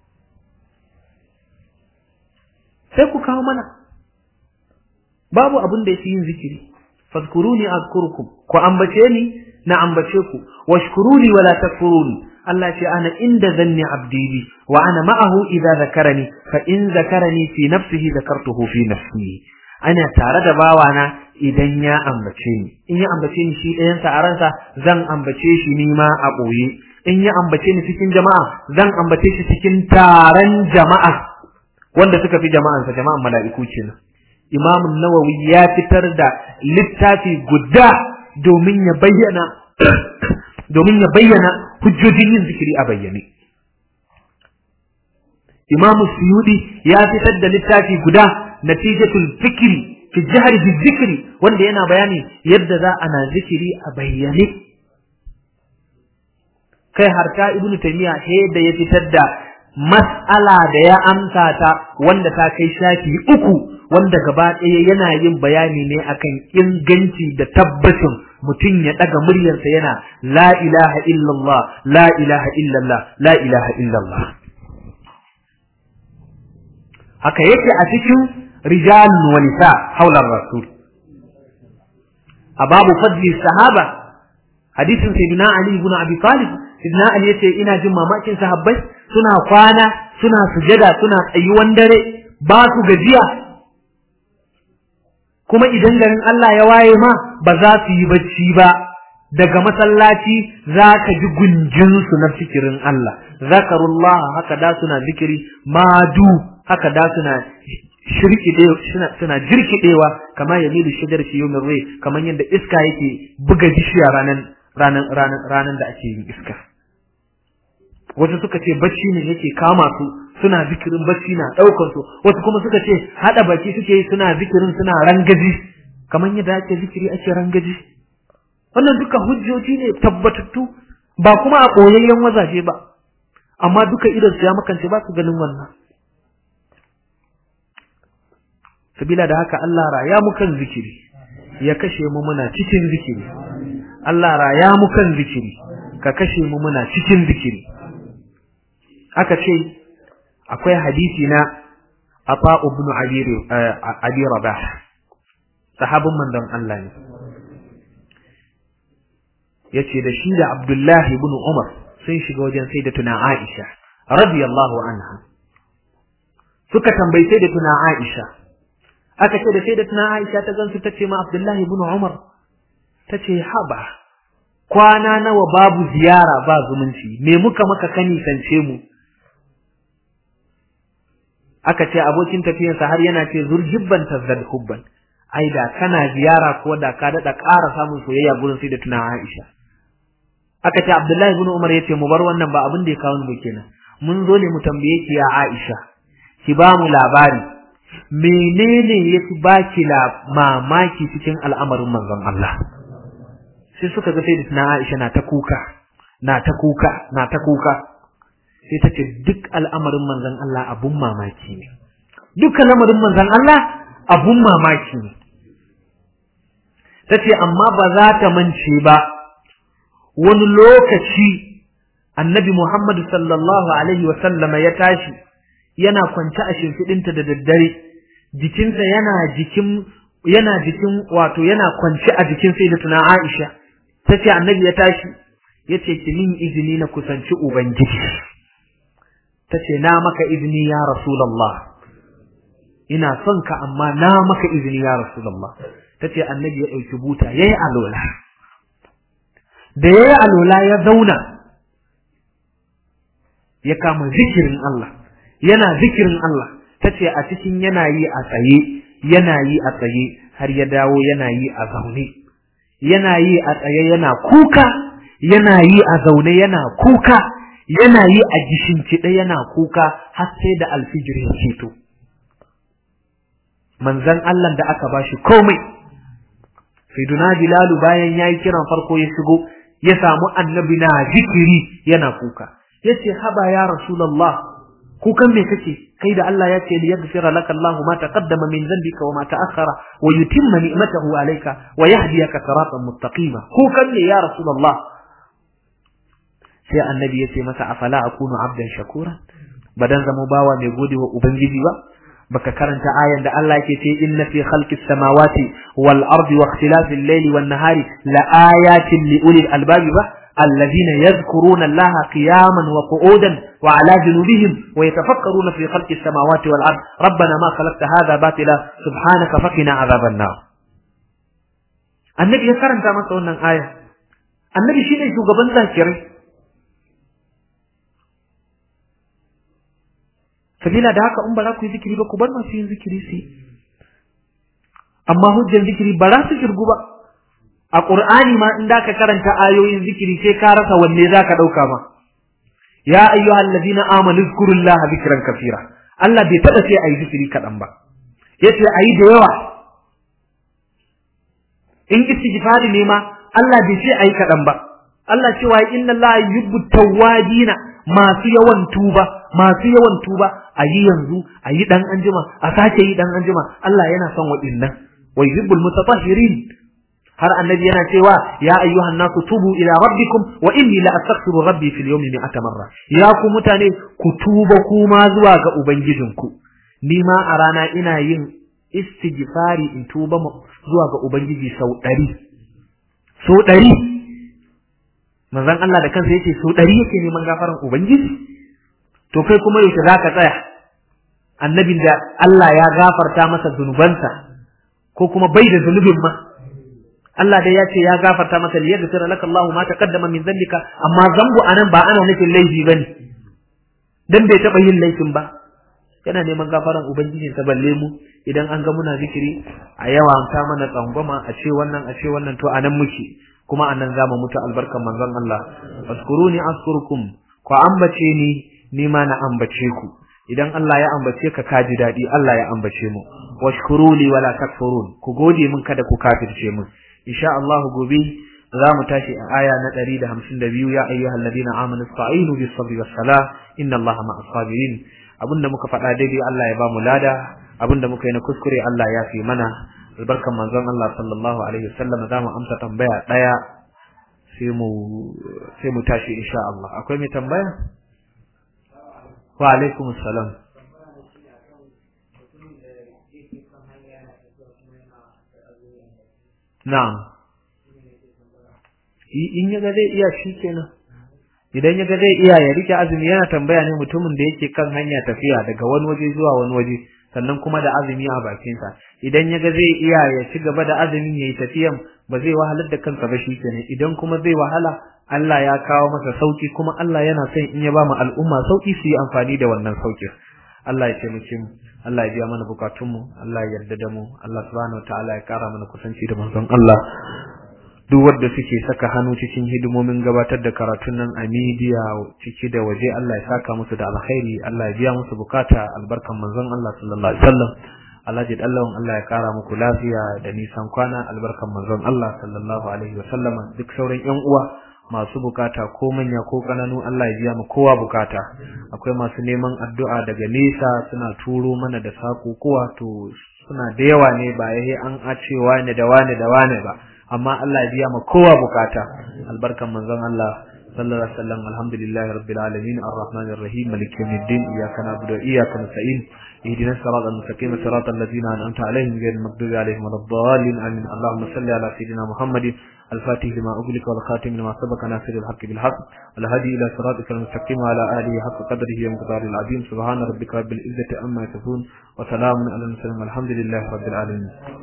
sai ku kawo mana babu abin da yake yin zikiri fadkuruni azkurukum ku ambace ni na ambace ku washkuruni wala takfuruni Allah ce ana inda zanni abdi bi wa ana ma'ahu idza zakarani fa in zakarani fi nafsihi zakartuhu fi nafsi ana tare da bawana idan ya ambace ni in ya ambace ni shi ɗayan sa a ransa zan ambace shi ni ma a ɓoye in ya ambace ni cikin jama'a zan ambace shi cikin taron jama'a wanda suka fi jama'ansa jama'an mala'iku kenan Imam Nawawi ya fitar da littafi guda domin ya bayyana domin ya bayyana hujjojin yin zikiri a bayyane. Imam Suyudi ya fitar da littafi guda natijatul fikri fi jihar fi zikri wanda yana bayani yadda za ana zikiri a bayyane. Kai harta Ibn Taymiyyah da ya fitar da mas'ala da ya amsa ta wanda ta kai shafi uku wanda gaba ɗaya yana yin bayani ne akan inganci da tabbacin mutum ya ɗaga muryarsa yana la ilaha illallah la ilaha illallah la ilaha illallah haka yake a cikin rijalun wa nisa haular rasul a babu fadli sahaba hadisin sayyidina ali ibn abi talib sayyidina ali yace ina jin mamakin sahabbai suna kwana suna sujada suna tsayuwan dare ba su gajiya kuma idan garin Allah ya waye ma ba za su yi bacci ba daga masallaci za ka ji gunjinsu na fikirin Allah zakarullah haka da suna zikiri madu haka da suna suna suna jirkidewa kamar ya milu shigar shi yau rai kamar yadda iska yake buga bishiya ranan ranan ranan ranan da ake yin iska wasu suka ce bacci ne yake kama su suna zikirin bacci na daukar su wasu kuma suka ce hada baki suke yi suna zikirin suna rangaji kamar yadda ake zikiri ake rangaji wannan duka hujjoji ne tabbatattu ba kuma a koyayyen wazaje ba amma duka idan su ya makance ba su ganin wannan sabila da haka Allah raya mu kan zikiri ya kashe mu muna cikin zikiri Allah raya mu kan zikiri ka kashe mu muna cikin zikiri aka ce akwai hadisi na Ata ibn Abi Rabah sahabin manzon Allah ne yace da shi da Abdullahi ibn Umar sun shiga wajen sayyidatuna Aisha radiyallahu anha suka tambayi sayyidatuna Aisha aka ce da sayyidatuna Aisha ta gansu tace ma Abdullahi ibn Umar tace haba kwana nawa babu ziyara ba zumunci me muka maka kani kance mu aka ce abokin tafiyarsa har yana ce zurjibban tazdad hubban ai da kana ziyara ko da ka dada ƙara samun soyayya gurin sai da tuna Aisha aka ce Abdullahi ibn Umar yace mu bar wannan ba abin da ya kawo mu kenan mun zo ne mu tambaye ki ya Aisha ki ba mu labari menene yafi baki la mamaki cikin al'amarin manzon Allah sai suka ga sai da tuna Aisha na ta kuka na ta kuka na ta kuka sai ta ce duk al'amarin manzon Allah abun mamaki ne duk al'amarin manzon Allah abun mamaki ne tace amma ba za ta mance ba wani lokaci annabi Muhammad sallallahu alaihi wa sallama ya tashi yana kwance a shimfidinta da daddare jikinsa yana jikin yana jikin wato yana kwance a jikin sayyidatuna Aisha tace annabi ya tashi yace ki min izini na kusanci ubangiji tace na maka izini ya rasulullah ina son ka amma na maka izini ya rasulullah tace annabi ya dauki buta yayi alola da yayi alola ya zauna ya kama zikirin Allah yana zikirin Allah tace a cikin yana yi a tsaye yana yi a tsaye har ya dawo yana yi a zaune yana yi a tsaye yana kuka yana yi a zaune yana kuka yana yi a gishinciɗe yana kuka har sai da alfijir ya ceto manzan Allah da aka bashi komai sayyiduna bilalu bayan yayi kiran farko ya shigo ya samu annabi na zikiri yana kuka yace haba ya rasulullah kukan me kake kai da Allah ya ce li yaghfira laka Allahu ma taqaddama min dhanbika wa ma ta'akhkhara wa yutimma ni'matahu alayka wa yahdiyaka siratan mustaqima kukan ne ya rasulullah sai annabi ya ce masa afala akunu abdan shakura badan zama bawa mai gode wa ubangiji ba baka karanta ayan da Allah yake ce inna fi khalqis samawati wal ardi wa ikhtilafil layli wan nahari la ayatin li ulil albabi ba الذين يذكرون الله قياما وقعودا وعلى جنوبهم ويتفكرون في خلق السماوات والأرض ربنا ما خلقت هذا باطلا سبحانك فقنا عذاب النار النبي يكرم كما سوى آية النبي شيء شو قبل ذاكري sabila da haka in ba za ku yi zikiri ba ku bar masu yin zikiri su amma hujjan zikiri ba za su shirgu ba a ƙur'ani ma in da ka karanta ayoyin zikiri sai ka rasa wanne za ka ɗauka ma ya ayyuhal ladina amanu zkurullaha zikran kafira Allah bai taɓa sai ayi zikiri kaɗan ba yace ayi da yawa in istighfari ne ma Allah bai ce ayi kaɗan ba Allah cewa inna Allah yuhibbu tawwabina masu yawan tuba masu yawan tuba ayi yanzu ayi dan anjima a sake yi dan anjima Allah yana son waɗannan wa yuhibbul mutatahhirin har annabi yana cewa ya ayyuhan nasu tubu ila rabbikum wa inni la astaghfiru rabbi fil yawmi mi'ata marra ya ku mutane ku tuba kuma zuwa ga ubangijinku ni ma a rana ina yin istighfari in tuba zuwa ga ubangiji sau ɗari sau ɗari manzon Allah da kansa yace sau ɗari yake neman gafaran ubangiji to kai kuma yaushe zaka tsaya annabin da Allah ya gafarta masa zunubansa ko kuma bai da zunubin ma Allah dai ya ce ya gafarta maka li yaghfira laka Allahu ma taqaddama min dhanbika amma zambu anan ba ana nufin laifi bane dan bai taba yin laifin ba yana neman gafaran ubangiji ta balle mu idan an ga muna zikiri a yawa ta mana tsangwama a ce wannan a ce wannan to anan muke kuma anan zamu mutu albarkan manzon Allah askuruni askurukum ku ambace ni ni ma na ambace ku idan Allah ya ambace ka kaji dadi Allah ya ambace mu washkuruli wala takfurun ku gode min kada ku kafirce mu insha Allah gobe za mu tashi a aya na 152 ya ayyuhal ladina amanu ista'inu bis sabri was salah inna Allaha ma'as sabirin abinda muka faɗa daidai Allah ya ba mu lada abinda muka yi na kuskure Allah ya fi mana albarkan manzon Allah sallallahu alaihi wasallam za mu amsa tambaya daya sai mu sai mu tashi insha Allah akwai mai tambaya wa alaikum assalam Na'am. In yaga zai iya shi kenan. Idan yaga zai iya ya rike azumi yana tambaya ne mutumin da yake kan hanya tafiya daga wani waje zuwa wani waje sannan kuma da azumi a bakinsa. Idan yaga zai iya ya ci gaba da azumin yayi tafiyan ba zai wahalar da kansa ba shi kenan. Idan kuma zai wahala Allah ya kawo masa sauki kuma Allah yana son in ya ba mu al'umma sauki su yi amfani da wannan saukin. Allah ya taimake mu Allah ya biya mana bukatunmu Allah ya yarda da mu Allah subhanahu wataala ya kara mana kusanci da manzon Allah duk wanda suke saka hannu cikin hidimomin gabatar da karatun nan a media ciki da waje Allah ya saka musu da alkhairi Allah ya biya musu bukata albarkan manzon Allah sallallahu alaihi wasallam Allah ya dallon Allah ya kara muku lafiya da nisan kwana albarkan manzon Allah sallallahu alaihi wasallam duk sauran yan uwa masu bukata ko manya ko kananu Allah ya biya mu kowa bukata akwai masu neman addu'a daga nesa suna turo mana da sako kowa to suna da yawa ne ba yayi an a ce wane da wane da wane ba amma Allah ya biya ma kowa bukata albarkan manzon Allah sallallahu alaihi wasallam alhamdulillahi rabbil alamin arrahmanir rahim maliki yawmiddin iyyaka na'budu wa iyyaka nasta'in اهدنا الصراط المستقيم صراط الذين انعمت عليهم غير المغضوب عليهم ولا الضالين امين اللهم صل على سيدنا محمد الفاتح لما اغلق والخاتم لما سبق ناصر الحق بالحق والهادي الى صراطك المستقيم وعلى اله حق قدره ومقداره العظيم سبحان ربك رب العزه عما يصفون وسلام على المرسلين والحمد لله رب العالمين